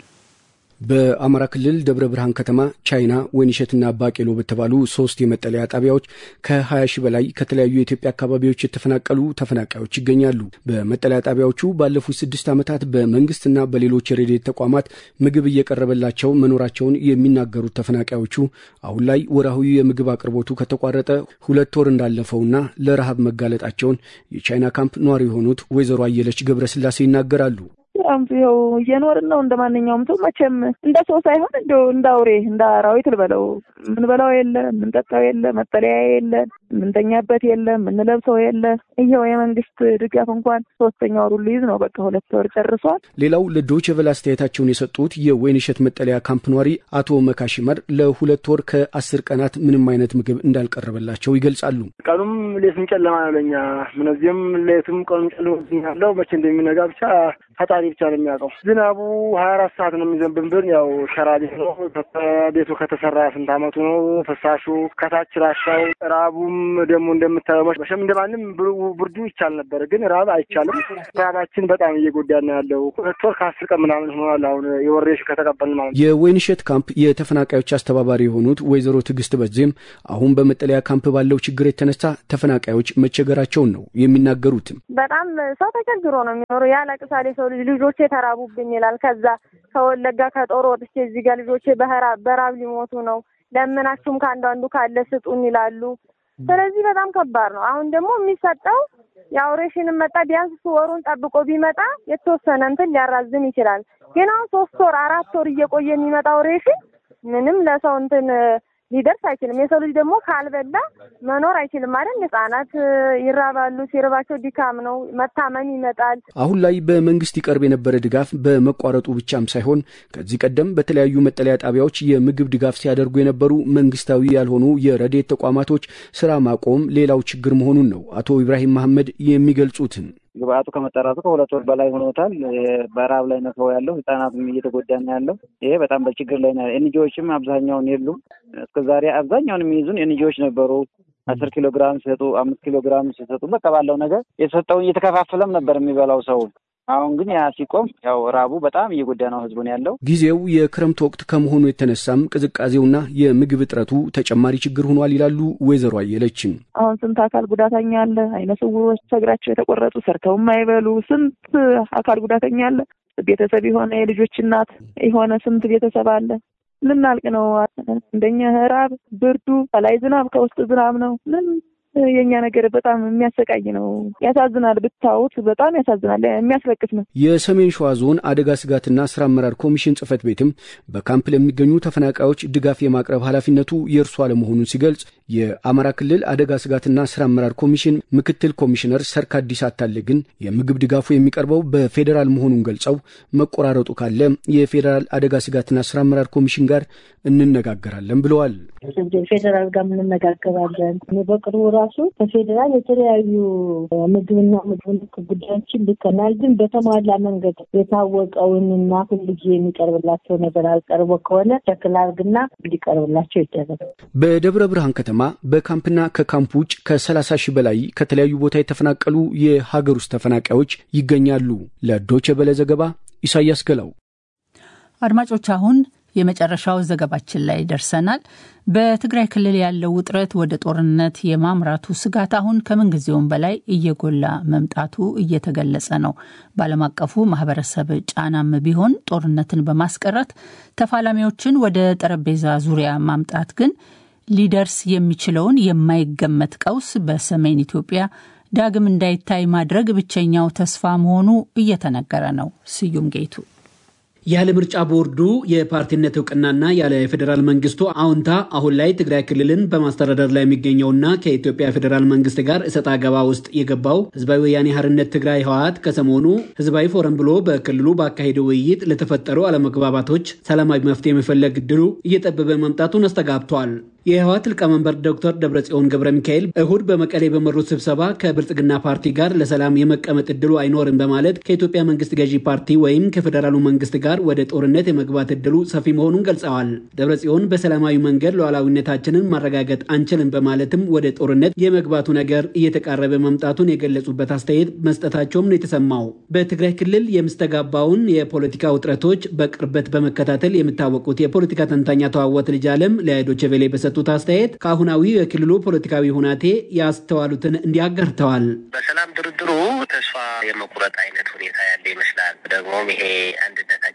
በአማራ ክልል ደብረ ብርሃን ከተማ ቻይና፣ ወይንሸትና ባቄሎ በተባሉ ሶስት የመጠለያ ጣቢያዎች ከ20 ሺህ በላይ ከተለያዩ የኢትዮጵያ አካባቢዎች የተፈናቀሉ ተፈናቃዮች ይገኛሉ። በመጠለያ ጣቢያዎቹ ባለፉት ስድስት ዓመታት በመንግስትና በሌሎች የረድኤት ተቋማት ምግብ እየቀረበላቸው መኖራቸውን የሚናገሩት ተፈናቃዮቹ አሁን ላይ ወርሃዊ የምግብ አቅርቦቱ ከተቋረጠ ሁለት ወር እንዳለፈውና ለረሃብ መጋለጣቸውን የቻይና ካምፕ ነዋሪ የሆኑት ወይዘሮ አየለች ገብረስላሴ ይናገራሉ። ይኸው እየኖርን ነው። እንደ ማንኛውም ሰው መቼም እንደ ሰው ሳይሆን እንዲ እንደ አውሬ እንደ አራዊት ልበለው። ምንበላው የለ፣ ምንጠጣው የለ፣ መጠለያ የለ። የምንተኛበት የለ የምንለብሰው የለ። ይኸው የመንግስት ድጋፍ እንኳን ሶስተኛ ወሩ ሊይዝ ነው። በቃ ሁለት ወር ጨርሷል። ሌላው ለዶይቼ ቬለ አስተያየታቸውን የሰጡት የወይንሸት መጠለያ ካምፕ ኗሪ አቶ መካሽመር ለሁለት ወር ከአስር ቀናት ምንም አይነት ምግብ እንዳልቀረበላቸው ይገልጻሉ። ቀኑም ሌቱም ጨለማ ነው ለኛ። ምነዚህም ሌቱም ቀኑም ጨለማ ያለው መቼ እንደሚነጋ ብቻ ፈጣሪ ብቻ ነው የሚያውቀው። ዝናቡ ሀያ አራት ሰዓት ነው የሚዘንብብን። ያው ሸራ ቤት ነው። ቤቱ ከተሰራ ስንት አመቱ ነው። ፍሳሹ ከታች ራሻው፣ ራቡም ደግሞ እንደምታየው መሸም እንደማንም ብርዱ ይቻል ነበር፣ ግን ራብ አይቻልም። ራባችን በጣም እየጎዳን ያለው ሁለት ወር ከአስር ቀን ምናምን ሆኗል። አሁን የወሬሽ ከተቀበልን ማለት ነው። የወይንሸት ካምፕ የተፈናቃዮች አስተባባሪ የሆኑት ወይዘሮ ትዕግስት በዜም አሁን በመጠለያ ካምፕ ባለው ችግር የተነሳ ተፈናቃዮች መቸገራቸውን ነው የሚናገሩትም። በጣም ሰው ተቸግሮ ነው የሚኖረው። ያለቅሳል የሰው ልጅ ልጆቼ ተራቡብኝ ይላል። ከዛ ከወለጋ ከጦር ወጥቼ እዚህ ጋር ልጆቼ በራብ ሊሞቱ ነው፣ ለምናችሁም ከአንዱ አንዱ ካለ ስጡን ይላሉ። ስለዚህ በጣም ከባድ ነው። አሁን ደግሞ የሚሰጠው ያው ሬሽንም መጣ ቢያንስ ወሩን ጠብቆ ቢመጣ የተወሰነ እንትን ሊያራዝም ይችላል። ግን አሁን ሶስት ወር አራት ወር እየቆየ የሚመጣው ሬሽን ምንም ለሰው እንትን ሊደርስ አይችልም። የሰው ልጅ ደግሞ ካልበላ መኖር አይችልም ማለት ህጻናት ይራባሉ። ሲርባቸው ድካም ነው፣ መታመም ይመጣል። አሁን ላይ በመንግስት ይቀርብ የነበረ ድጋፍ በመቋረጡ ብቻም ሳይሆን ከዚህ ቀደም በተለያዩ መጠለያ ጣቢያዎች የምግብ ድጋፍ ሲያደርጉ የነበሩ መንግስታዊ ያልሆኑ የረድኤት ተቋማቶች ስራ ማቆም ሌላው ችግር መሆኑን ነው አቶ ኢብራሂም መሐመድ የሚገልጹትን ግብአቱ ከመጠራቱ ከሁለት ወር በላይ ሆኖታል። በረሀብ ላይ ነው ሰው ያለው፣ ህጻናትም እየተጎዳ ነው ያለው። ይሄ በጣም በችግር ላይ ነው። ኤንጂዎችም አብዛኛውን የሉም። እስከዛሬ አብዛኛውን የሚይዙን ኤንጂዎች ነበሩ። አስር ኪሎ ግራም ሲሰጡ፣ አምስት ኪሎ ግራም ሲሰጡ፣ በቃ ባለው ነገር የተሰጠውን እየተከፋፈለም ነበር የሚበላው ሰው። አሁን ግን ያ ሲቆም ያው ራቡ በጣም እየጎዳ ነው ህዝቡን ያለው። ጊዜው የክረምት ወቅት ከመሆኑ የተነሳም ቅዝቃዜውና የምግብ እጥረቱ ተጨማሪ ችግር ሆኗል ይላሉ ወይዘሮ አየለችን። አሁን ስንት አካል ጉዳተኛ አለ፣ አይነ ስውሮች፣ እግራቸው የተቆረጡ ሰርተው የማይበሉ ስንት አካል ጉዳተኛ አለ። ቤተሰብ የሆነ የልጆች እናት የሆነ ስንት ቤተሰብ አለ። ልናልቅ ነው። እንደኛ ራብ፣ ብርዱ፣ ከላይ ዝናብ፣ ከውስጥ ዝናብ ነው። ምን የእኛ ነገር በጣም የሚያሰቃይ ነው። ያሳዝናል። ብታዩት በጣም ያሳዝናል። የሚያስለቅስ ነው። የሰሜን ሸዋ ዞን አደጋ ስጋትና ስራ አመራር ኮሚሽን ጽህፈት ቤትም በካምፕ ለሚገኙ ተፈናቃዮች ድጋፍ የማቅረብ ኃላፊነቱ የእርሱ አለመሆኑን ሲገልጽ የአማራ ክልል አደጋ ስጋትና ስራ አመራር ኮሚሽን ምክትል ኮሚሽነር ሰርካዲስ አታለ ግን የምግብ ድጋፉ የሚቀርበው በፌዴራል መሆኑን ገልጸው መቆራረጡ ካለ የፌዴራል አደጋ ስጋትና ስራ አመራር ኮሚሽን ጋር እንነጋገራለን ብለዋል። ፌዴራል ጋር እንነጋገራለን። በቅርቡ ራሱ ከፌዴራል የተለያዩ ምግብና ምግብ ነክ ጉዳዮችን ልከናል። ግን በተሟላ መንገድ የታወቀውንና ሁልጊዜ የሚቀርብላቸው ነገር አልቀርቦ ከሆነ ሸክል አድርግና እንዲቀርብላቸው ይደረጋል። በደብረ ብርሃን ከተማ በካምፕና ከካምፕ ውጭ ከሰላሳ ሺህ በላይ ከተለያዩ ቦታ የተፈናቀሉ የሀገር ውስጥ ተፈናቃዮች ይገኛሉ። ለዶቼ ቬለ ዘገባ ኢሳያስ ገላው። አድማጮች አሁን የመጨረሻው ዘገባችን ላይ ደርሰናል። በትግራይ ክልል ያለው ውጥረት ወደ ጦርነት የማምራቱ ስጋት አሁን ከምንጊዜውም በላይ እየጎላ መምጣቱ እየተገለጸ ነው። በዓለም አቀፉ ማህበረሰብ ጫናም ቢሆን ጦርነትን በማስቀረት ተፋላሚዎችን ወደ ጠረጴዛ ዙሪያ ማምጣት ግን ሊደርስ የሚችለውን የማይገመት ቀውስ በሰሜን ኢትዮጵያ ዳግም እንዳይታይ ማድረግ ብቸኛው ተስፋ መሆኑ እየተነገረ ነው። ስዩም ጌቱ ያለ ምርጫ ቦርዱ የፓርቲነት እውቅናና ያለ ፌዴራል መንግስቱ አዎንታ አሁን ላይ ትግራይ ክልልን በማስተዳደር ላይ የሚገኘውና ከኢትዮጵያ ፌዴራል መንግስት ጋር እሰጥ አገባ ውስጥ የገባው ህዝባዊ ወያኔ ሓርነት ትግራይ ህወሓት ከሰሞኑ ህዝባዊ ፎረም ብሎ በክልሉ ባካሄደው ውይይት ለተፈጠሩ አለመግባባቶች ሰላማዊ መፍትሄ የመፈለግ እድሉ እየጠበበ መምጣቱን አስተጋብቷል። የህወሓት ሊቀመንበር ዶክተር ደብረጽዮን ገብረ ሚካኤል እሁድ በመቀሌ በመሩት ስብሰባ ከብልጽግና ፓርቲ ጋር ለሰላም የመቀመጥ እድሉ አይኖርም በማለት ከኢትዮጵያ መንግስት ገዢ ፓርቲ ወይም ከፌዴራሉ መንግስት ጋር ወደ ጦርነት የመግባት እድሉ ሰፊ መሆኑን ገልጸዋል። ደብረጽዮን በሰላማዊ መንገድ ሉዓላዊነታችንን ማረጋገጥ አንችልም በማለትም ወደ ጦርነት የመግባቱ ነገር እየተቃረበ መምጣቱን የገለጹበት አስተያየት መስጠታቸውም ነው የተሰማው። በትግራይ ክልል የምስተጋባውን የፖለቲካ ውጥረቶች በቅርበት በመከታተል የሚታወቁት የፖለቲካ ተንታኝ አቶ አወት ልጅ አለም ለዶይቼ ቬለ በሰጡት አስተያየት ከአሁናዊ የክልሉ ፖለቲካዊ ሁናቴ ያስተዋሉትን እንዲያጋርተዋል። በሰላም ድርድሩ ተስፋ የመቁረጥ አይነት ሁኔታ ያለ ይመስላል። ደግሞም ይሄ አንድነታችን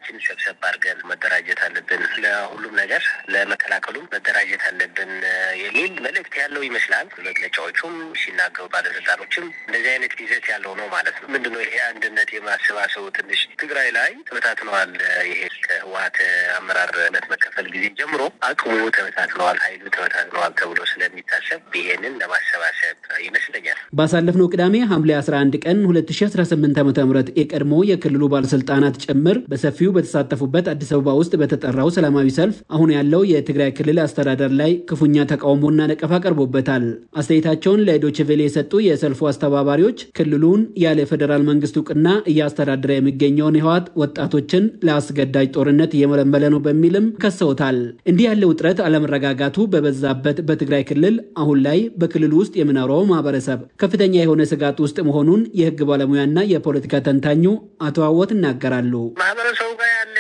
ኃይላችንን ሰብሰብ አድርገን መደራጀት አለብን፣ ለሁሉም ነገር ለመከላከሉም መደራጀት አለብን የሚል መልእክት ያለው ይመስላል። መግለጫዎቹም ሲናገሩ ባለስልጣኖችም እንደዚህ አይነት ይዘት ያለው ነው ማለት ነው። ምንድነው ይሄ አንድነት የማሰባሰቡ ትንሽ ትግራይ ላይ ተበታትነዋል። ይሄ ከህወሀት አመራርነት መከፈል ጊዜ ጀምሮ አቅሙ ተበታትነዋል፣ ኃይሉ ተበታትነዋል ተብሎ ስለሚታሰብ ይሄንን ለማሰባሰብ ይመስለኛል። ባሳለፍነው ቅዳሜ ሐምሌ 11 ቀን 2018 ዓ ም የቀድሞ የክልሉ ባለስልጣናት ጭምር በሰፊው በተሳተፉበት አዲስ አበባ ውስጥ በተጠራው ሰላማዊ ሰልፍ አሁን ያለው የትግራይ ክልል አስተዳደር ላይ ክፉኛ ተቃውሞና ነቀፋ ቀርቦበታል። አስተያየታቸውን ለዶይቼ ቬለ የሰጡ የሰልፉ አስተባባሪዎች ክልሉን ያለ ፌዴራል መንግስት እውቅና እያስተዳደረ የሚገኘውን ህወሓት ወጣቶችን ለአስገዳጅ ጦርነት እየመለመለ ነው በሚልም ከሰውታል። እንዲህ ያለ ውጥረት አለመረጋጋቱ በበዛበት በትግራይ ክልል አሁን ላይ በክልሉ ውስጥ የሚኖረው ማህበረሰብ ከፍተኛ የሆነ ስጋት ውስጥ መሆኑን የህግ ባለሙያና የፖለቲካ ተንታኙ አቶ አወት ይናገራሉ። ማህበረሰቡ ጋር ያለ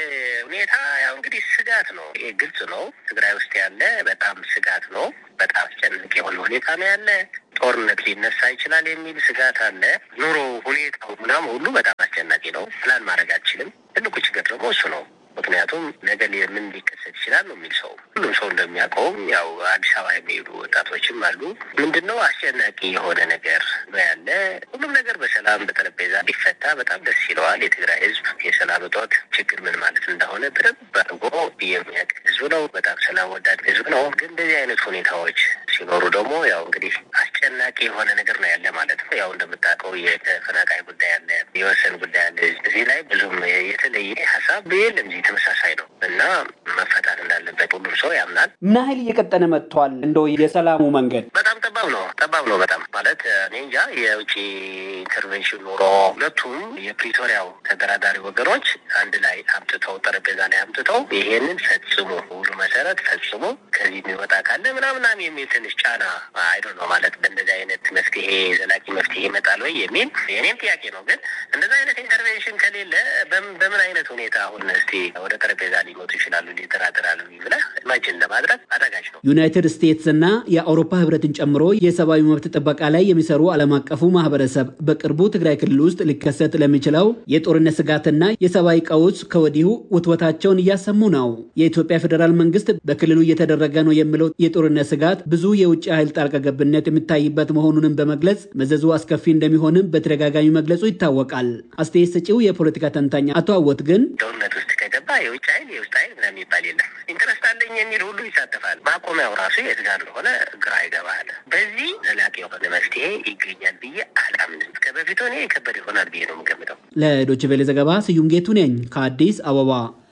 ሁኔታ ያው እንግዲህ ስጋት ነው። ይሄ ግልጽ ነው። ትግራይ ውስጥ ያለ በጣም ስጋት ነው። በጣም አስጨናቂ የሆነ ሁኔታ ነው ያለ። ጦርነት ሊነሳ ይችላል የሚል ስጋት አለ። ኑሮ ሁኔታው ምናምን ሁሉ በጣም አስጨናቂ ነው። ፕላን ማድረግ አልችልም። ትልቁ ችግር ደግሞ እሱ ነው። ምክንያቱም ነገ ምን ሊከሰት ይችላል ነው የሚል ሰው ሁሉም ሰው እንደሚያውቀውም ያው አዲስ አበባ የሚሄዱ ወጣቶችም አሉ። ምንድን ነው አስጨናቂ የሆነ ነገር ነው ያለ። ሁሉም ነገር በሰላም በጠረጴዛ ቢፈታ በጣም ደስ ይለዋል። የትግራይ ህዝብ የሰላም እጦት ችግር ምን ማለት እንደሆነ በደንብ አድርጎ የሚያውቅ ህዝብ ነው። በጣም ሰላም ወዳድ ህዝብ ነው። ግን እንደዚህ አይነት ሁኔታዎች ሲኖሩ ደግሞ ያው እንግዲህ አስጨናቂ የሆነ ነገር ነው ያለ ማለት ነው። ያው እንደምታውቀው የተፈናቃይ ጉዳይ አለ፣ የወሰን ጉዳይ አለ። እዚህ ላይ ብዙም የተለየ ሀሳብ የለም። እዚህ ተመሳሳይ ነው እና መፈታት እንዳለበት ሁሉም ሰው ያምናል። ምን ያህል እየቀጠነ መጥቷል? እንደው የሰላሙ መንገድ በጣም ጠባብ ነው። ጠባብ ነው በጣም ማለት እኔ እንጃ። የውጭ ኢንተርቬንሽን ኑሮ ሁለቱም የፕሪቶሪያው ተደራዳሪ ወገኖች አንድ ላይ አምጥተው ጠረጴዛ ላይ አምጥተው ይሄንን ፈጽሙ ሁሉ መሰረት ፈጽሙ ከዚህ የሚወጣ ካለ ምናምናም የሚል ትንሽ ጫና አይዶ ነው ማለት በእንደዚህ አይነት መፍትሄ ዘላቂ መፍትሄ ይመጣል ወይ የሚል የኔም ጥያቄ ነው። ግን እንደዚህ አይነት ኢንተርቬንሽን ከሌለ በምን አይነት ሁኔታ አሁን እስቲ ወደ ጠረጴዛ ሊመጡ ይችላሉ ሊደራደራሉ ብለህ ኢማጅን ለማድረግ አዳጋች ነው። ዩናይትድ ስቴትስ እና የአውሮፓ ህብረትን ጨምሮ የሰብአዊ መብት ጥበቃ ላይ የሚሰሩ ዓለም አቀፉ ማህበረሰብ በቅርቡ ትግራይ ክልል ውስጥ ሊከሰት ለሚችለው የጦርነት ስጋትና የሰብአዊ ቀውስ ከወዲሁ ውትወታቸውን እያሰሙ ነው። የኢትዮጵያ ፌዴራል መንግስት በክልሉ እየተደረገ ነው የሚለው የጦርነት ስጋት ብዙ የውጭ ኃይል ጣልቃ ገብነት የሚታይበት መሆኑንም በመግለጽ መዘዙ አስከፊ እንደሚሆንም በተደጋጋሚ መግለጹ ይታወቃል። አስተያየት ሰጪው የፖለቲካ ተንታኝ አቶ አወት ግን ጦርነት ውስጥ ከገባ የውጭ ኃይል የውስጥ ኃይል ምናምን የሚባል የለም። ኢንትረስት አለኝ የሚል ሁሉ ይሳተፋል። ማቆሚያው ራሱ የት ጋር እንደሆነ ግራ ይገባል። በዚህ ዘላቂ የሆነ መፍትሄ ይገኛል ብዬ አላምንም። ከበፊቱ እኔ የከበደ ይሆናል ብዬ ነው የምገምተው። ለዶይቼ ቬለ ዘገባ ስዩም ጌቱ ነኝ ከአዲስ አበባ።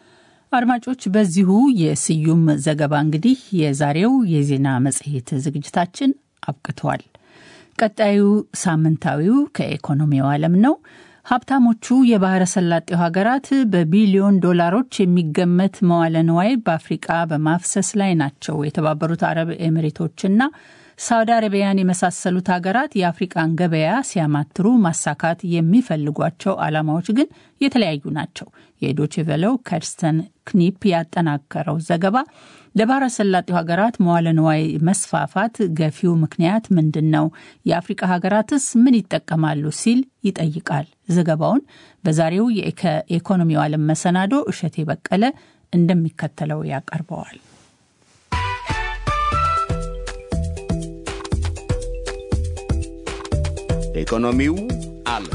አድማጮች፣ በዚሁ የስዩም ዘገባ እንግዲህ የዛሬው የዜና መጽሔት ዝግጅታችን አብቅቷል። ቀጣዩ ሳምንታዊው ከኢኮኖሚው ዓለም ነው። ሀብታሞቹ የባህረ ሰላጤው ሀገራት በቢሊዮን ዶላሮች የሚገመት መዋለ ንዋይ በአፍሪቃ በማፍሰስ ላይ ናቸው። የተባበሩት አረብ ኤሚሬቶችና ሳውዲ አረቢያን የመሳሰሉት ሀገራት የአፍሪቃን ገበያ ሲያማትሩ ማሳካት የሚፈልጓቸው ዓላማዎች ግን የተለያዩ ናቸው። የዶችቬለው ከርስተን ክኒፕ ያጠናከረው ዘገባ ለባህረ ሰላጤው ሀገራት መዋለ ንዋይ መስፋፋት ገፊው ምክንያት ምንድን ነው? የአፍሪቃ ሀገራትስ ምን ይጠቀማሉ? ሲል ይጠይቃል። ዘገባውን በዛሬው የኢኮኖሚው ዓለም መሰናዶ እሸቴ በቀለ እንደሚከተለው ያቀርበዋል። ኢኮኖሚው ዓለም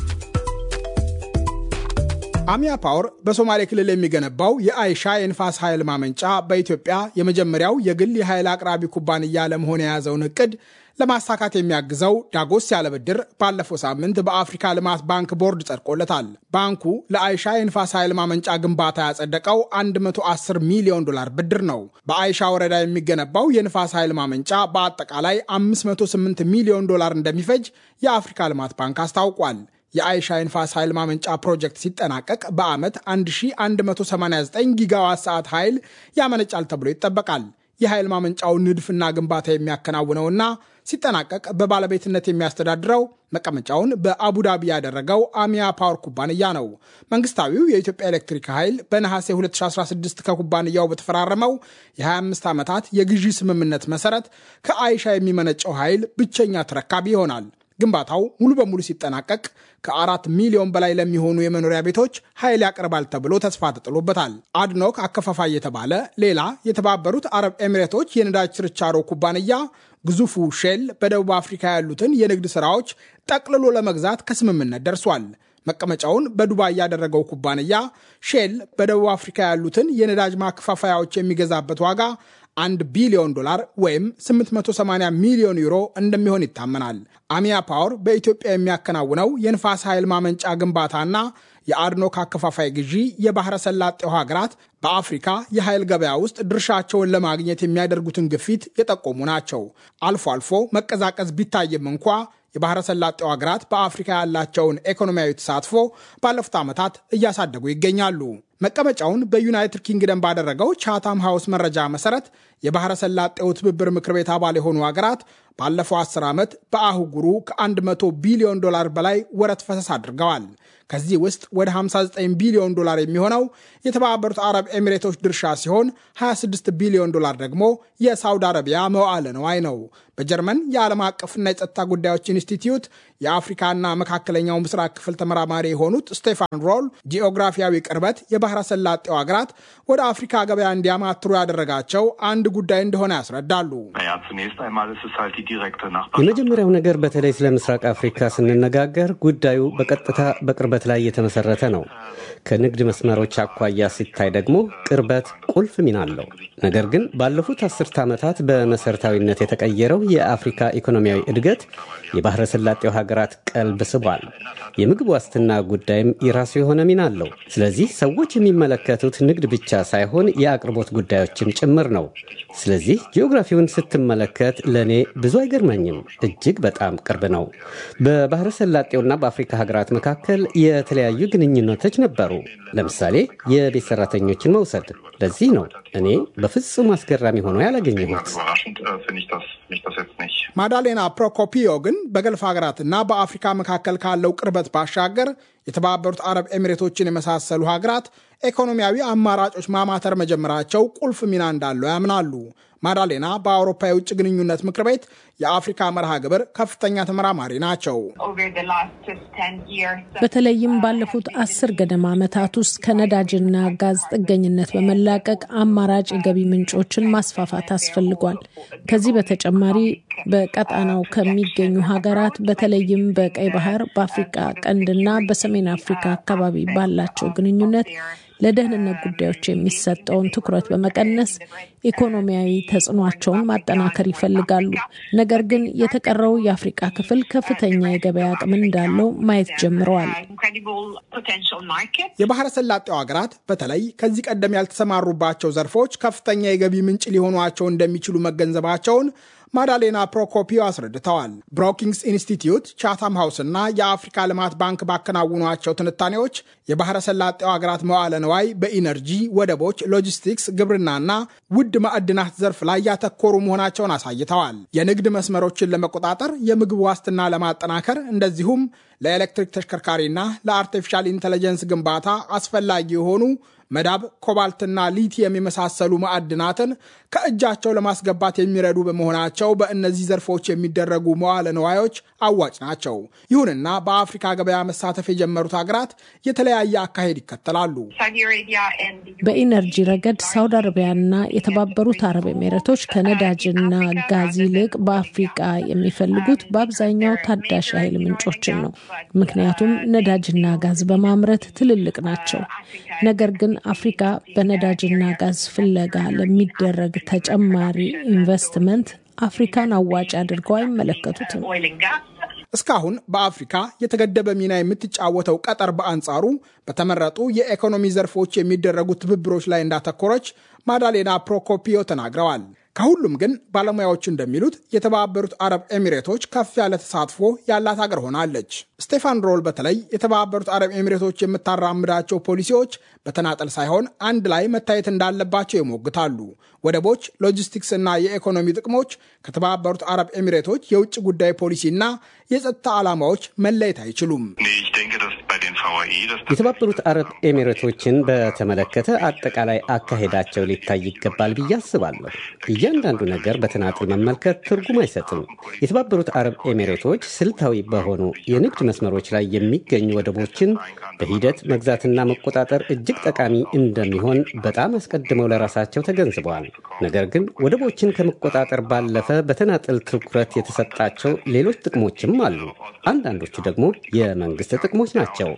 አሚያ ፓወር በሶማሌ ክልል የሚገነባው የአይሻ የንፋስ ኃይል ማመንጫ በኢትዮጵያ የመጀመሪያው የግል የኃይል አቅራቢ ኩባንያ ለመሆን የያዘውን እቅድ ለማሳካት የሚያግዘው ዳጎስ ያለ ብድር ባለፈው ሳምንት በአፍሪካ ልማት ባንክ ቦርድ ጸድቆለታል። ባንኩ ለአይሻ የንፋስ ኃይል ማመንጫ ግንባታ ያጸደቀው 110 ሚሊዮን ዶላር ብድር ነው። በአይሻ ወረዳ የሚገነባው የንፋስ ኃይል ማመንጫ በአጠቃላይ 508 ሚሊዮን ዶላር እንደሚፈጅ የአፍሪካ ልማት ባንክ አስታውቋል። የአይሻ የንፋስ ኃይል ማመንጫ ፕሮጀክት ሲጠናቀቅ በዓመት 1189 ጊጋዋት ሰዓት ኃይል ያመነጫል ተብሎ ይጠበቃል። የኃይል ማመንጫው ንድፍና ግንባታ የሚያከናውነውና ሲጠናቀቅ በባለቤትነት የሚያስተዳድረው መቀመጫውን በአቡዳቢ ያደረገው አሚያ ፓወር ኩባንያ ነው። መንግስታዊው የኢትዮጵያ ኤሌክትሪክ ኃይል በነሐሴ 2016 ከኩባንያው በተፈራረመው የ25 ዓመታት የግዢ ስምምነት መሰረት ከአይሻ የሚመነጨው ኃይል ብቸኛ ተረካቢ ይሆናል። ግንባታው ሙሉ በሙሉ ሲጠናቀቅ ከአራት ሚሊዮን በላይ ለሚሆኑ የመኖሪያ ቤቶች ኃይል ያቀርባል ተብሎ ተስፋ ተጥሎበታል። አድኖክ አከፋፋይ የተባለ ሌላ የተባበሩት አረብ ኤሚሬቶች የነዳጅ ችርቻሮ ኩባንያ ግዙፉ ሼል በደቡብ አፍሪካ ያሉትን የንግድ ሥራዎች ጠቅልሎ ለመግዛት ከስምምነት ደርሷል። መቀመጫውን በዱባይ ያደረገው ኩባንያ ሼል በደቡብ አፍሪካ ያሉትን የነዳጅ ማከፋፈያዎች የሚገዛበት ዋጋ አንድ ቢሊዮን ዶላር ወይም 880 ሚሊዮን ዩሮ እንደሚሆን ይታመናል። አሚያ ፓወር በኢትዮጵያ የሚያከናውነው የንፋስ ኃይል ማመንጫ ግንባታና የአድኖክ አከፋፋይ ግዢ የባህረ ሰላጤው ሀገራት በአፍሪካ የኃይል ገበያ ውስጥ ድርሻቸውን ለማግኘት የሚያደርጉትን ግፊት የጠቆሙ ናቸው። አልፎ አልፎ መቀዛቀዝ ቢታይም እንኳ የባህረ ሰላጤው ሀገራት በአፍሪካ ያላቸውን ኢኮኖሚያዊ ተሳትፎ ባለፉት ዓመታት እያሳደጉ ይገኛሉ። መቀመጫውን በዩናይትድ ኪንግደም ባደረገው ቻታም ሃውስ መረጃ መሰረት የባህረ ሰላጤው ትብብር ምክር ቤት አባል የሆኑ ሀገራት ባለፈው 10 ዓመት በአህጉሩ ከ100 ቢሊዮን ዶላር በላይ ወረት ፈሰስ አድርገዋል። ከዚህ ውስጥ ወደ 59 ቢሊዮን ዶላር የሚሆነው የተባበሩት አረብ ኤሚሬቶች ድርሻ ሲሆን 26 ቢሊዮን ዶላር ደግሞ የሳውዲ አረቢያ መዋዕለ ነዋይ ነው። በጀርመን የዓለም አቀፍና የጸጥታ ጉዳዮች ኢንስቲትዩት የአፍሪካና መካከለኛው ምስራቅ ክፍል ተመራማሪ የሆኑት ስቴፋን ሮል ጂኦግራፊያዊ ቅርበት የባህረ ሰላጤው ሀገራት ወደ አፍሪካ ገበያ እንዲያማትሩ ያደረጋቸው አንድ ጉዳይ እንደሆነ ያስረዳሉ። የመጀመሪያው ነገር በተለይ ስለ ምስራቅ አፍሪካ ስንነጋገር ጉዳዩ በቀጥታ በቅርበት ላይ የተመሰረተ ነው። ከንግድ መስመሮች አኳያ ሲታይ ደግሞ ቅርበት ቁልፍ ሚና አለው። ነገር ግን ባለፉት አስርተ ዓመታት በመሰረታዊነት የተቀየረው የአፍሪካ ኢኮኖሚያዊ እድገት የባህረ ሰላጤው ሀገራት ቀልብ ስቧል። የምግብ ዋስትና ጉዳይም የራሱ የሆነ ሚና አለው። ስለዚህ ሰዎች የሚመለከቱት ንግድ ብቻ ሳይሆን የአቅርቦት ጉዳዮችም ጭምር ነው። ስለዚህ ጂኦግራፊውን ስትመለከት ለእኔ ብዙ አይገርመኝም፣ እጅግ በጣም ቅርብ ነው። በባህረ ሰላጤውና በአፍሪካ ሀገራት መካከል የተለያዩ ግንኙነቶች ነበሩ። ለምሳሌ የቤት ሰራተኞችን መውሰድ። ለዚህ ነው እኔ በፍጹም አስገራሚ ሆኖ ያላገኘሁት። ማዳሌና ፕሮኮፒዮ ግን በገልፍ ሀገራትና በአፍሪካ መካከል ካለው ቅርበት ባሻገር የተባበሩት አረብ ኤሚሬቶችን የመሳሰሉ ሀገራት ኢኮኖሚያዊ አማራጮች ማማተር መጀመራቸው ቁልፍ ሚና እንዳለው ያምናሉ። ማዳሌና በአውሮፓ የውጭ ግንኙነት ምክር ቤት የአፍሪካ መርሃ ግብር ከፍተኛ ተመራማሪ ናቸው። በተለይም ባለፉት አስር ገደማ ዓመታት ውስጥ ከነዳጅና ጋዝ ጥገኝነት በመላቀቅ አማራጭ የገቢ ምንጮችን ማስፋፋት አስፈልጓል። ከዚህ በተጨማሪ በቀጣናው ከሚገኙ ሀገራት በተለይም በቀይ ባህር፣ በአፍሪካ ቀንድና በሰሜን አፍሪካ አካባቢ ባላቸው ግንኙነት ለደህንነት ጉዳዮች የሚሰጠውን ትኩረት በመቀነስ ኢኮኖሚያዊ ተጽዕኗቸውን ማጠናከር ይፈልጋሉ። ነገር ግን የተቀረው የአፍሪቃ ክፍል ከፍተኛ የገበያ አቅም እንዳለው ማየት ጀምረዋል። የባህረ ሰላጤው ሀገራት በተለይ ከዚህ ቀደም ያልተሰማሩባቸው ዘርፎች ከፍተኛ የገቢ ምንጭ ሊሆኗቸው እንደሚችሉ መገንዘባቸውን ማዳሌና ፕሮኮፒዮ አስረድተዋል። ብሮኪንግስ ኢንስቲትዩት፣ ቻታም ሃውስ እና የአፍሪካ ልማት ባንክ ባከናውኗቸው ትንታኔዎች የባህረ ሰላጤው ሀገራት መዋለ ነዋይ በኢነርጂ፣ ወደቦች፣ ሎጂስቲክስ፣ ግብርናና ውድ ማዕድናት ዘርፍ ላይ ያተኮሩ መሆናቸውን አሳይተዋል። የንግድ መስመሮችን ለመቆጣጠር፣ የምግብ ዋስትና ለማጠናከር እንደዚሁም ለኤሌክትሪክ ተሽከርካሪና ለአርቲፊሻል ኢንቴሊጀንስ ግንባታ አስፈላጊ የሆኑ መዳብ፣ ኮባልትና ሊቲየም የመሳሰሉ ማዕድናትን ከእጃቸው ለማስገባት የሚረዱ በመሆናቸው በእነዚህ ዘርፎች የሚደረጉ መዋለ ነዋዮች አዋጭ ናቸው። ይሁንና በአፍሪካ ገበያ መሳተፍ የጀመሩት ሀገራት የተለያየ አካሄድ ይከተላሉ። በኢነርጂ ረገድ ሳውዲ አረቢያና የተባበሩት አረብ ኤሜሬቶች ከነዳጅና ጋዝ ይልቅ በአፍሪቃ የሚፈልጉት በአብዛኛው ታዳሽ ኃይል ምንጮችን ነው። ምክንያቱም ነዳጅና ጋዝ በማምረት ትልልቅ ናቸው። ነገር ግን አፍሪካ በነዳጅና ጋዝ ፍለጋ ለሚደረግ ተጨማሪ ኢንቨስትመንት አፍሪካን አዋጭ አድርገው አይመለከቱትም። እስካሁን በአፍሪካ የተገደበ ሚና የምትጫወተው ቀጠር በአንጻሩ በተመረጡ የኢኮኖሚ ዘርፎች የሚደረጉ ትብብሮች ላይ እንዳተኮረች ማዳሌና ፕሮኮፒዮ ተናግረዋል። ከሁሉም ግን ባለሙያዎች እንደሚሉት የተባበሩት አረብ ኤሚሬቶች ከፍ ያለ ተሳትፎ ያላት ሀገር ሆናለች። ስቴፋን ሮል በተለይ የተባበሩት አረብ ኤሚሬቶች የምታራምዳቸው ፖሊሲዎች በተናጠል ሳይሆን አንድ ላይ መታየት እንዳለባቸው ይሞግታሉ። ወደቦች፣ ሎጂስቲክስ እና የኢኮኖሚ ጥቅሞች ከተባበሩት አረብ ኤሚሬቶች የውጭ ጉዳይ ፖሊሲና የጸጥታ ዓላማዎች መለየት አይችሉም። የተባበሩት አረብ ኤሚሬቶችን በተመለከተ አጠቃላይ አካሄዳቸው ሊታይ ይገባል ብዬ አስባለሁ። እያንዳንዱ ነገር በተናጥል መመልከት ትርጉም አይሰጥም። የተባበሩት አረብ ኤሚሬቶች ስልታዊ በሆኑ የንግድ መስመሮች ላይ የሚገኙ ወደቦችን በሂደት መግዛትና መቆጣጠር እጅግ ጠቃሚ እንደሚሆን በጣም አስቀድመው ለራሳቸው ተገንዝበዋል። ነገር ግን ወደቦችን ከመቆጣጠር ባለፈ በተናጥል ትኩረት የተሰጣቸው ሌሎች ጥቅሞችም አሉ። አንዳንዶቹ ደግሞ የመንግስት ጥቅሞች ናቸው።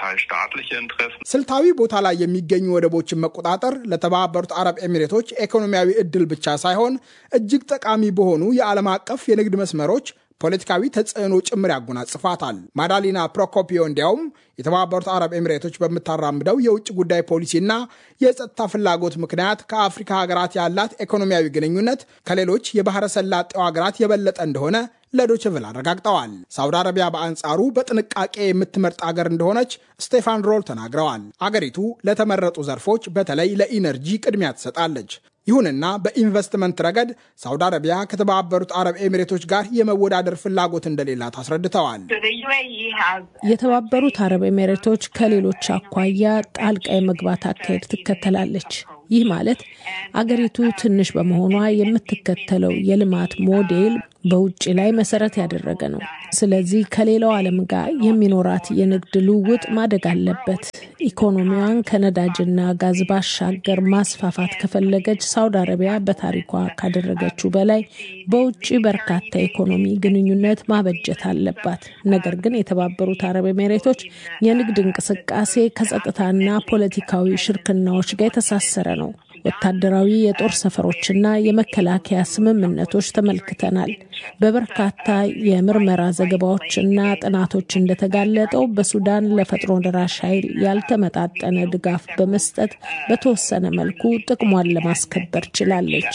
ስልታዊ ቦታ ላይ የሚገኙ ወደቦችን መቆጣጠር ለተባበሩት አረብ ኤሚሬቶች ኢኮኖሚያዊ እድል ብቻ ሳይሆን እጅግ ጠቃሚ በሆኑ የዓለም አቀፍ የንግድ መስመሮች ፖለቲካዊ ተጽዕኖ ጭምር ያጎናጽፋታል። ማዳሊና ፕሮኮፒዮ እንዲያውም የተባበሩት አረብ ኤሚሬቶች በምታራምደው የውጭ ጉዳይ ፖሊሲና የጸጥታ ፍላጎት ምክንያት ከአፍሪካ ሀገራት ያላት ኢኮኖሚያዊ ግንኙነት ከሌሎች የባህረ ሰላጤው ሀገራት የበለጠ እንደሆነ ለዶችቭል አረጋግጠዋል። ሳውዲ አረቢያ በአንጻሩ በጥንቃቄ የምትመርጥ አገር እንደሆነች ስቴፋን ሮል ተናግረዋል። አገሪቱ ለተመረጡ ዘርፎች በተለይ ለኢነርጂ ቅድሚያ ትሰጣለች። ይሁንና በኢንቨስትመንት ረገድ ሳውዲ አረቢያ ከተባበሩት አረብ ኤሚሬቶች ጋር የመወዳደር ፍላጎት እንደሌላት አስረድተዋል። የተባበሩት አረብ ኤሚሬቶች ከሌሎች አኳያ ጣልቃ የመግባት አካሄድ ትከተላለች። ይህ ማለት አገሪቱ ትንሽ በመሆኗ የምትከተለው የልማት ሞዴል በውጭ ላይ መሰረት ያደረገ ነው። ስለዚህ ከሌላው ዓለም ጋር የሚኖራት የንግድ ልውውጥ ማደግ አለበት። ኢኮኖሚዋን ከነዳጅና ጋዝ ባሻገር ማስፋፋት ከፈለገች ሳውዲ አረቢያ በታሪኳ ካደረገችው በላይ በውጭ በርካታ ኢኮኖሚ ግንኙነት ማበጀት አለባት። ነገር ግን የተባበሩት አረብ ኤሚሬቶች የንግድ እንቅስቃሴ ከጸጥታና ፖለቲካዊ ሽርክናዎች ጋር የተሳሰረ ነው። ወታደራዊ የጦር ሰፈሮችና የመከላከያ ስምምነቶች ተመልክተናል። በበርካታ የምርመራ ዘገባዎችና ጥናቶች እንደተጋለጠው በሱዳን ለፈጥኖ ደራሽ ኃይል ያልተመጣጠነ ድጋፍ በመስጠት በተወሰነ መልኩ ጥቅሟን ለማስከበር ችላለች።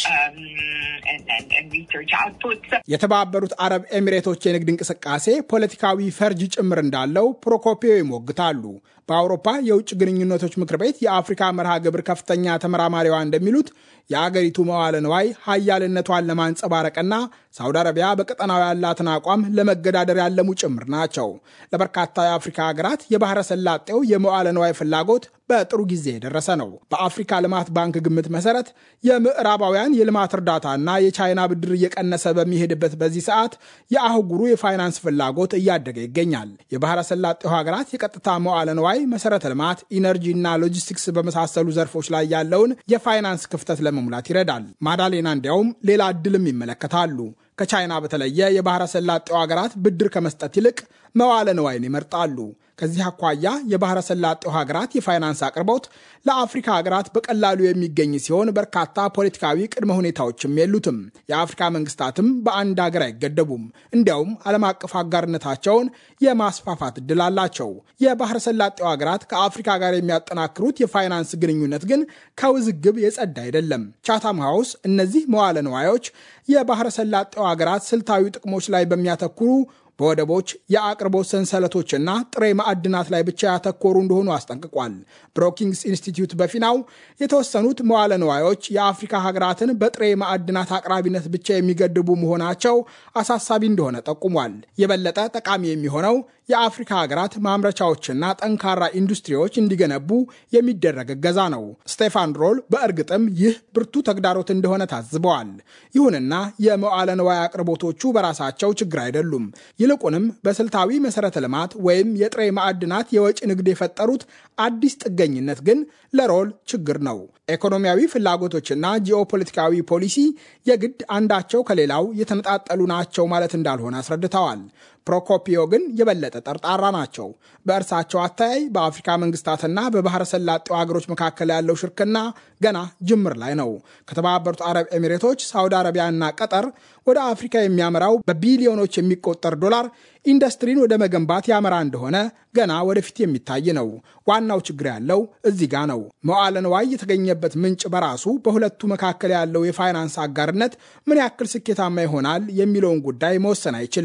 የተባበሩት አረብ ኤሚሬቶች የንግድ እንቅስቃሴ ፖለቲካዊ ፈርጅ ጭምር እንዳለው ፕሮኮፒዮ ይሞግታሉ። በአውሮፓ የውጭ ግንኙነቶች ምክር ቤት የአፍሪካ መርሃ ግብር ከፍተኛ ተመራማሪዋ እንደሚሉት የአገሪቱ መዋለ ንዋይ ሀያልነቷን ለማንጸባረቅና ሳውዲ አረቢያ በቀጠናው ያላትን አቋም ለመገዳደር ያለሙ ጭምር ናቸው። ለበርካታ የአፍሪካ ሀገራት የባህረ ሰላጤው የመዋለ ንዋይ ፍላጎት በጥሩ ጊዜ የደረሰ ነው። በአፍሪካ ልማት ባንክ ግምት መሰረት የምዕራባውያን የልማት እርዳታና የቻይና ብድር እየቀነሰ በሚሄድበት በዚህ ሰዓት የአህጉሩ የፋይናንስ ፍላጎት እያደገ ይገኛል። የባህረ ሰላጤው ሀገራት የቀጥታ መዋለ ንዋይ፣ መሰረተ ልማት፣ ኢነርጂና ሎጂስቲክስ በመሳሰሉ ዘርፎች ላይ ያለውን የፋይናንስ ክፍተት ለመሙላት ይረዳል። ማዳሌና እንዲያውም ሌላ እድልም ይመለከታሉ። ከቻይና በተለየ የባህረ ሰላጤው ሀገራት ብድር ከመስጠት ይልቅ መዋለ ንዋይን ይመርጣሉ። ከዚህ አኳያ የባህረ ሰላጤው ሀገራት የፋይናንስ አቅርቦት ለአፍሪካ ሀገራት በቀላሉ የሚገኝ ሲሆን በርካታ ፖለቲካዊ ቅድመ ሁኔታዎችም የሉትም። የአፍሪካ መንግስታትም በአንድ ሀገር አይገደቡም። እንዲያውም ዓለም አቀፍ አጋርነታቸውን የማስፋፋት እድል አላቸው። የባህረ ሰላጤው ሀገራት ከአፍሪካ ጋር የሚያጠናክሩት የፋይናንስ ግንኙነት ግን ከውዝግብ የጸዳ አይደለም። ቻታም ሃውስ እነዚህ መዋለ ንዋዮች የባህረ ሰላጤው ሀገራት ስልታዊ ጥቅሞች ላይ በሚያተኩሩ በወደቦች የአቅርቦት ሰንሰለቶችና ጥሬ ማዕድናት ላይ ብቻ ያተኮሩ እንደሆኑ አስጠንቅቋል። ብሮኪንግስ ኢንስቲትዩት በፊናው የተወሰኑት መዋለ ንዋዮች የአፍሪካ ሀገራትን በጥሬ ማዕድናት አቅራቢነት ብቻ የሚገድቡ መሆናቸው አሳሳቢ እንደሆነ ጠቁሟል። የበለጠ ጠቃሚ የሚሆነው የአፍሪካ ሀገራት ማምረቻዎችና ጠንካራ ኢንዱስትሪዎች እንዲገነቡ የሚደረግ እገዛ ነው። ስቴፋን ሮል በእርግጥም ይህ ብርቱ ተግዳሮት እንደሆነ ታዝበዋል። ይሁንና የመዋለ ንዋይ አቅርቦቶቹ በራሳቸው ችግር አይደሉም። ይልቁንም በስልታዊ መሰረተ ልማት ወይም የጥሬ ማዕድናት የወጪ ንግድ የፈጠሩት አዲስ ጥገኝነት ግን ለሮል ችግር ነው። ኢኮኖሚያዊ ፍላጎቶችና ጂኦፖለቲካዊ ፖሊሲ የግድ አንዳቸው ከሌላው የተነጣጠሉ ናቸው ማለት እንዳልሆነ አስረድተዋል። ፕሮኮፒዮ ግን የበለጠ ጠርጣራ ናቸው። በእርሳቸው አተያይ በአፍሪካ መንግስታትና በባህረ ሰላጤው ሀገሮች መካከል ያለው ሽርክና ገና ጅምር ላይ ነው። ከተባበሩት አረብ ኤሚሬቶች፣ ሳውዲ አረቢያና ቀጠር ወደ አፍሪካ የሚያመራው በቢሊዮኖች የሚቆጠር ዶላር ኢንዱስትሪን ወደ መገንባት ያመራ እንደሆነ ገና ወደፊት የሚታይ ነው። ዋናው ችግር ያለው እዚህ ጋ ነው። መዋለ ንዋይ የተገኘበት ምንጭ በራሱ በሁለቱ መካከል ያለው የፋይናንስ አጋርነት ምን ያክል ስኬታማ ይሆናል የሚለውን ጉዳይ መወሰን አይችልም።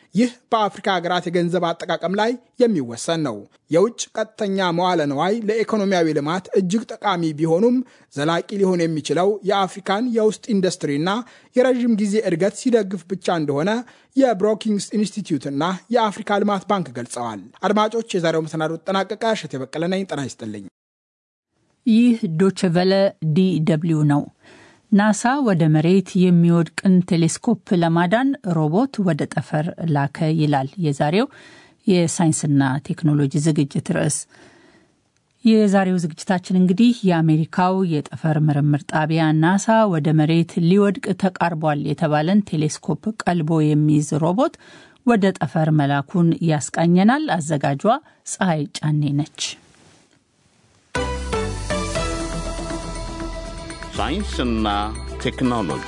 ይህ በአፍሪካ ሀገራት የገንዘብ አጠቃቀም ላይ የሚወሰን ነው። የውጭ ቀጥተኛ መዋለ ንዋይ ለኢኮኖሚያዊ ልማት እጅግ ጠቃሚ ቢሆኑም ዘላቂ ሊሆን የሚችለው የአፍሪካን የውስጥ ኢንዱስትሪና የረዥም ጊዜ እድገት ሲደግፍ ብቻ እንደሆነ የብሮኪንግስ ኢንስቲትዩትና የአፍሪካ ልማት ባንክ ገልጸዋል። አድማጮች፣ የዛሬው መሰናዶ ተጠናቀቀ። እሸት የበቀለ ነኝ። ጤና ይስጥልኝ። ይህ ዶችቨለ ዲ ደብልዩ ነው። ናሳ ወደ መሬት የሚወድቅን ቴሌስኮፕ ለማዳን ሮቦት ወደ ጠፈር ላከ ይላል የዛሬው የሳይንስና ቴክኖሎጂ ዝግጅት ርዕስ። የዛሬው ዝግጅታችን እንግዲህ የአሜሪካው የጠፈር ምርምር ጣቢያ ናሳ ወደ መሬት ሊወድቅ ተቃርቧል የተባለን ቴሌስኮፕ ቀልቦ የሚይዝ ሮቦት ወደ ጠፈር መላኩን ያስቃኘናል። አዘጋጇ ፀሐይ ጫኔ ነች። ሳይንስና ቴክኖሎጂ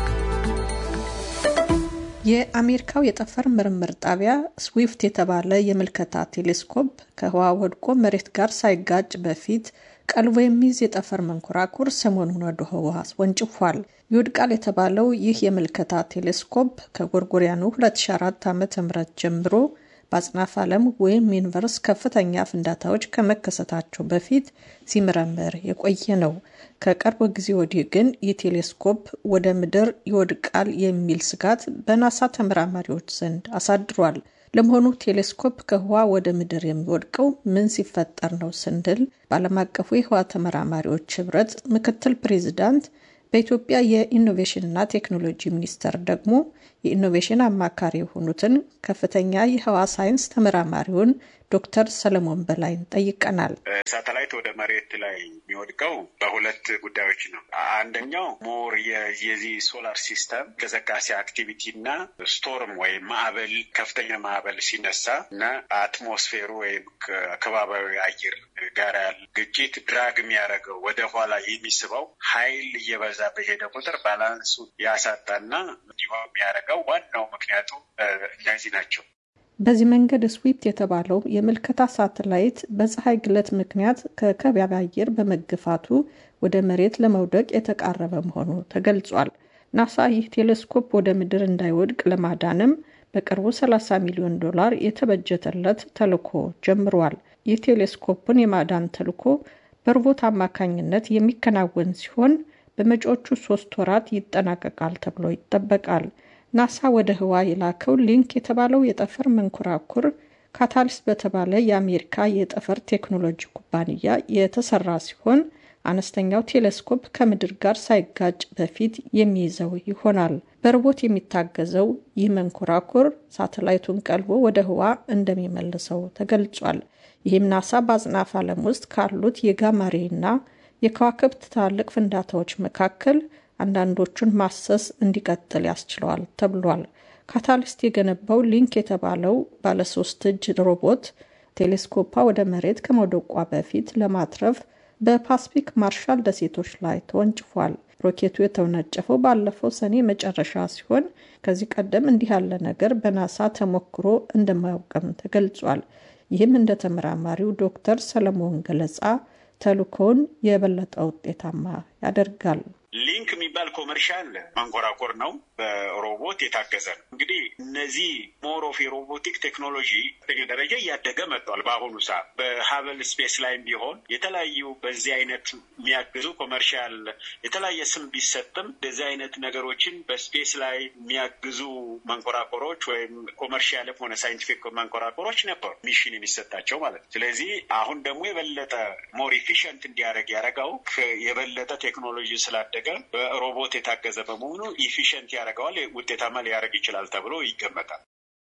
የአሜሪካው የጠፈር ምርምር ጣቢያ ስዊፍት የተባለ የምልከታ ቴሌስኮፕ ከህዋ ወድቆ መሬት ጋር ሳይጋጭ በፊት ቀልቦ የሚይዝ የጠፈር መንኮራኩር ሰሞኑን ወደ ህዋ ወንጭፏል። ይወድቃል የተባለው ይህ የምልከታ ቴሌስኮፕ ከጎርጎሪያኑ 2004 ዓ ም ጀምሮ በአጽናፍ ዓለም ወይም ዩኒቨርስ ከፍተኛ ፍንዳታዎች ከመከሰታቸው በፊት ሲመረመር የቆየ ነው። ከቅርብ ጊዜ ወዲህ ግን ይህ ቴሌስኮፕ ወደ ምድር ይወድቃል የሚል ስጋት በናሳ ተመራማሪዎች ዘንድ አሳድሯል። ለመሆኑ ቴሌስኮፕ ከህዋ ወደ ምድር የሚወድቀው ምን ሲፈጠር ነው ስንል በዓለም አቀፉ የህዋ ተመራማሪዎች ህብረት ምክትል ፕሬዚዳንት በኢትዮጵያ የኢኖቬሽንና ቴክኖሎጂ ሚኒስቴር ደግሞ የኢኖቬሽን አማካሪ የሆኑትን ከፍተኛ የህዋ ሳይንስ ተመራማሪውን ዶክተር ሰለሞን በላይን ጠይቀናል። ሳተላይት ወደ መሬት ላይ የሚወድቀው በሁለት ጉዳዮች ነው። አንደኛው ሞር የዚህ ሶላር ሲስተም እንቅስቃሴ አክቲቪቲ እና ስቶርም ወይም ማዕበል ከፍተኛ ማዕበል ሲነሳ እና አትሞስፌሩ ወይም ከባቢያዊ አየር ጋር ያለ ግጭት ድራግ የሚያደርገው ወደ ኋላ የሚስበው ኃይል እየበዛ በሄደ ቁጥር ባላንሱ ያሳጣና እንዲሆን የሚያደርገው ዋናው ምክንያቱ እነዚህ ናቸው። በዚህ መንገድ ስዊፕት የተባለው የምልከታ ሳተላይት በፀሐይ ግለት ምክንያት ከከባቢ አየር በመገፋቱ ወደ መሬት ለመውደቅ የተቃረበ መሆኑ ተገልጿል። ናሳ ይህ ቴሌስኮፕ ወደ ምድር እንዳይወድቅ ለማዳንም በቅርቡ 30 ሚሊዮን ዶላር የተበጀተለት ተልዕኮ ጀምሯል። ይህ ቴሌስኮፕን የማዳን ተልዕኮ በሮቦት አማካኝነት የሚከናወን ሲሆን በመጪዎቹ ሶስት ወራት ይጠናቀቃል ተብሎ ይጠበቃል። ናሳ ወደ ህዋ የላከው ሊንክ የተባለው የጠፈር መንኮራኩር ካታሊስት በተባለ የአሜሪካ የጠፈር ቴክኖሎጂ ኩባንያ የተሰራ ሲሆን አነስተኛው ቴሌስኮፕ ከምድር ጋር ሳይጋጭ በፊት የሚይዘው ይሆናል። በሮቦት የሚታገዘው ይህ መንኮራኩር ሳተላይቱን ቀልቦ ወደ ህዋ እንደሚመልሰው ተገልጿል። ይህም ናሳ በአጽናፍ ዓለም ውስጥ ካሉት የጋማሬና የከዋክብት ትላልቅ ፍንዳታዎች መካከል አንዳንዶቹን ማሰስ እንዲቀጥል ያስችለዋል ተብሏል። ካታሊስት የገነባው ሊንክ የተባለው ባለሶስት እጅ ሮቦት ቴሌስኮፓ ወደ መሬት ከመውደቋ በፊት ለማትረፍ በፓስፊክ ማርሻል ደሴቶች ላይ ተወንጭፏል። ሮኬቱ የተወነጨፈው ባለፈው ሰኔ መጨረሻ ሲሆን ከዚህ ቀደም እንዲህ ያለ ነገር በናሳ ተሞክሮ እንደማያውቅም ተገልጿል። ይህም እንደ ተመራማሪው ዶክተር ሰለሞን ገለጻ ተልእኮውን የበለጠ ውጤታማ ያደርጋል። ሊንክ የሚባል ኮመርሻል መንኮራኮር ነው። በሮቦት የታገዘ ነው። እንግዲህ እነዚህ ሞር ኦፍ የሮቦቲክ ቴክኖሎጂ ደረጃ እያደገ መጥቷል። በአሁኑ ሰዓት በሀበል ስፔስ ላይም ቢሆን የተለያዩ በዚህ አይነት የሚያግዙ ኮመርሻል የተለያየ ስም ቢሰጥም እንደዚህ አይነት ነገሮችን በስፔስ ላይ የሚያግዙ መንኮራኮሮች ወይም ኮመርሻልም ሆነ ሳይንቲፊክ መንኮራኮሮች ነበሩ ሚሽን የሚሰጣቸው ማለት ነው። ስለዚህ አሁን ደግሞ የበለጠ ሞር ኢፊሽንት እንዲያደርግ ያደረገው የበለጠ ቴክኖሎጂ ስላደገ በሮቦት የታገዘ በመሆኑ ኢፊሽንት ያደርገዋል፣ ውጤታማ ሊያደርግ ይችላል ተብሎ ይገመታል።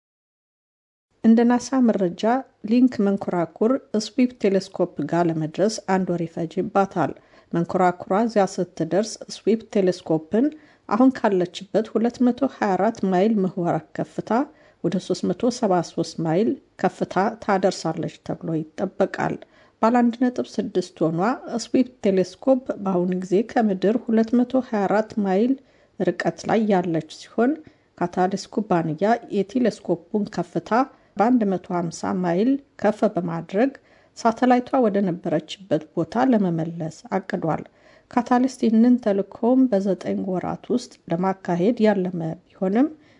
እንደ ናሳ መረጃ ሊንክ መንኮራኩር ስዊፕ ቴሌስኮፕ ጋር ለመድረስ አንድ ወር ይፈጅባታል። መንኮራኩሯ እዚያ ስትደርስ ስዊፕ ቴሌስኮፕን አሁን ካለችበት 224 ማይል ምህዋር ከፍታ ወደ 373 ማይል ከፍታ ታደርሳለች ተብሎ ይጠበቃል። ባለ 1.6 ቶኗ ስዊፕ ቴሌስኮፕ በአሁኑ ጊዜ ከምድር 224 ማይል ርቀት ላይ ያለች ሲሆን ካታሊስት ኩባንያ የቴሌስኮፑን ከፍታ በ150 ማይል ከፍ በማድረግ ሳተላይቷ ወደ ነበረችበት ቦታ ለመመለስ አቅዷል። ካታሊስት ይህንን ተልእኮም በዘጠኝ ወራት ውስጥ ለማካሄድ ያለመ ቢሆንም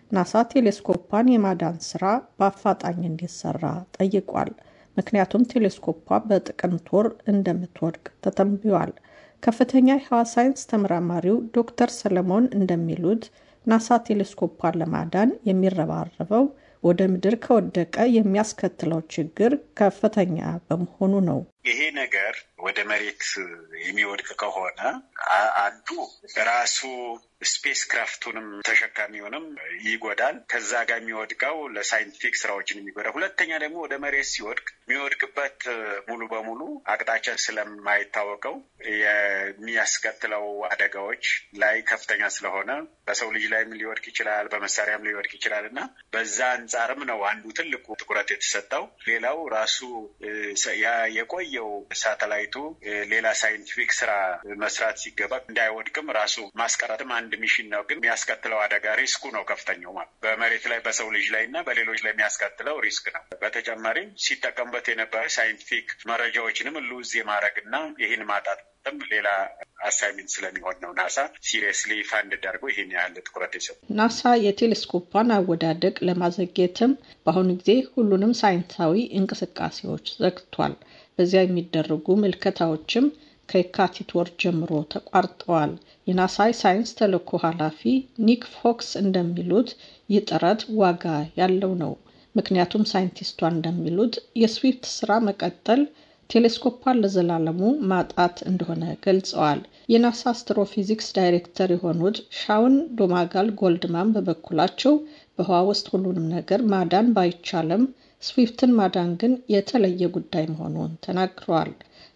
ናሳ ቴሌስኮፓን የማዳን ስራ በአፋጣኝ እንዲሰራ ጠይቋል። ምክንያቱም ቴሌስኮፓ በጥቅምት ወር እንደምትወድቅ ተተንብዮአል። ከፍተኛ የህዋ ሳይንስ ተመራማሪው ዶክተር ሰለሞን እንደሚሉት ናሳ ቴሌስኮፓን ለማዳን የሚረባረበው ወደ ምድር ከወደቀ የሚያስከትለው ችግር ከፍተኛ በመሆኑ ነው። ይሄ ነገር ወደ መሬት የሚወድቅ ከሆነ አንዱ ራሱ ስፔስ ክራፍቱንም ተሸካሚውንም ይጎዳል። ከዛ ጋር የሚወድቀው ለሳይንቲፊክ ስራዎችን የሚጎዳ፣ ሁለተኛ ደግሞ ወደ መሬት ሲወድቅ የሚወድቅበት ሙሉ በሙሉ አቅጣጫ ስለማይታወቀው የሚያስከትለው አደጋዎች ላይ ከፍተኛ ስለሆነ በሰው ልጅ ላይም ሊወድቅ ይችላል፣ በመሳሪያም ሊወድቅ ይችላል እና በዛ አንጻርም ነው አንዱ ትልቁ ትኩረት የተሰጠው። ሌላው ራሱ የቆየው ሳተላይቱ ሌላ ሳይንቲፊክ ስራ መስራት ሲገባ እንዳይወድቅም ራሱ ማስቀረትም አንድ ሚሽን ነው። ግን የሚያስከትለው አደጋ ሪስኩ ነው ከፍተኛው ማለት በመሬት ላይ በሰው ልጅ ላይ እና በሌሎች ላይ የሚያስከትለው ሪስክ ነው። በተጨማሪም ሲጠቀምበት የነበረ ሳይንቲፊክ መረጃዎችንም ሉዝ የማድረግ እና ይህን ማጣት ሌላ አሳይመንት ስለሚሆን ነው ናሳ ሲሪየስሊ ፋንድ አድርገው ይህን ያህል ትኩረት የሰጡ። ናሳ የቴሌስኮፓን አወዳደቅ ለማዘግየትም በአሁኑ ጊዜ ሁሉንም ሳይንሳዊ እንቅስቃሴዎች ዘግቷል። በዚያ የሚደረጉ ምልከታዎችም ከየካቲት ወር ጀምሮ ተቋርጠዋል። የናሳ ሳይንስ ተልዕኮ ኃላፊ ኒክ ፎክስ እንደሚሉት ይህ ጥረት ዋጋ ያለው ነው። ምክንያቱም ሳይንቲስቷ እንደሚሉት የስዊፍት ስራ መቀጠል ቴሌስኮፓን ለዘላለሙ ማጣት እንደሆነ ገልጸዋል። የናሳ አስትሮፊዚክስ ዳይሬክተር የሆኑት ሻውን ዶማጋል ጎልድማን በበኩላቸው በህዋ ውስጥ ሁሉንም ነገር ማዳን ባይቻልም ስዊፍትን ማዳን ግን የተለየ ጉዳይ መሆኑን ተናግረዋል።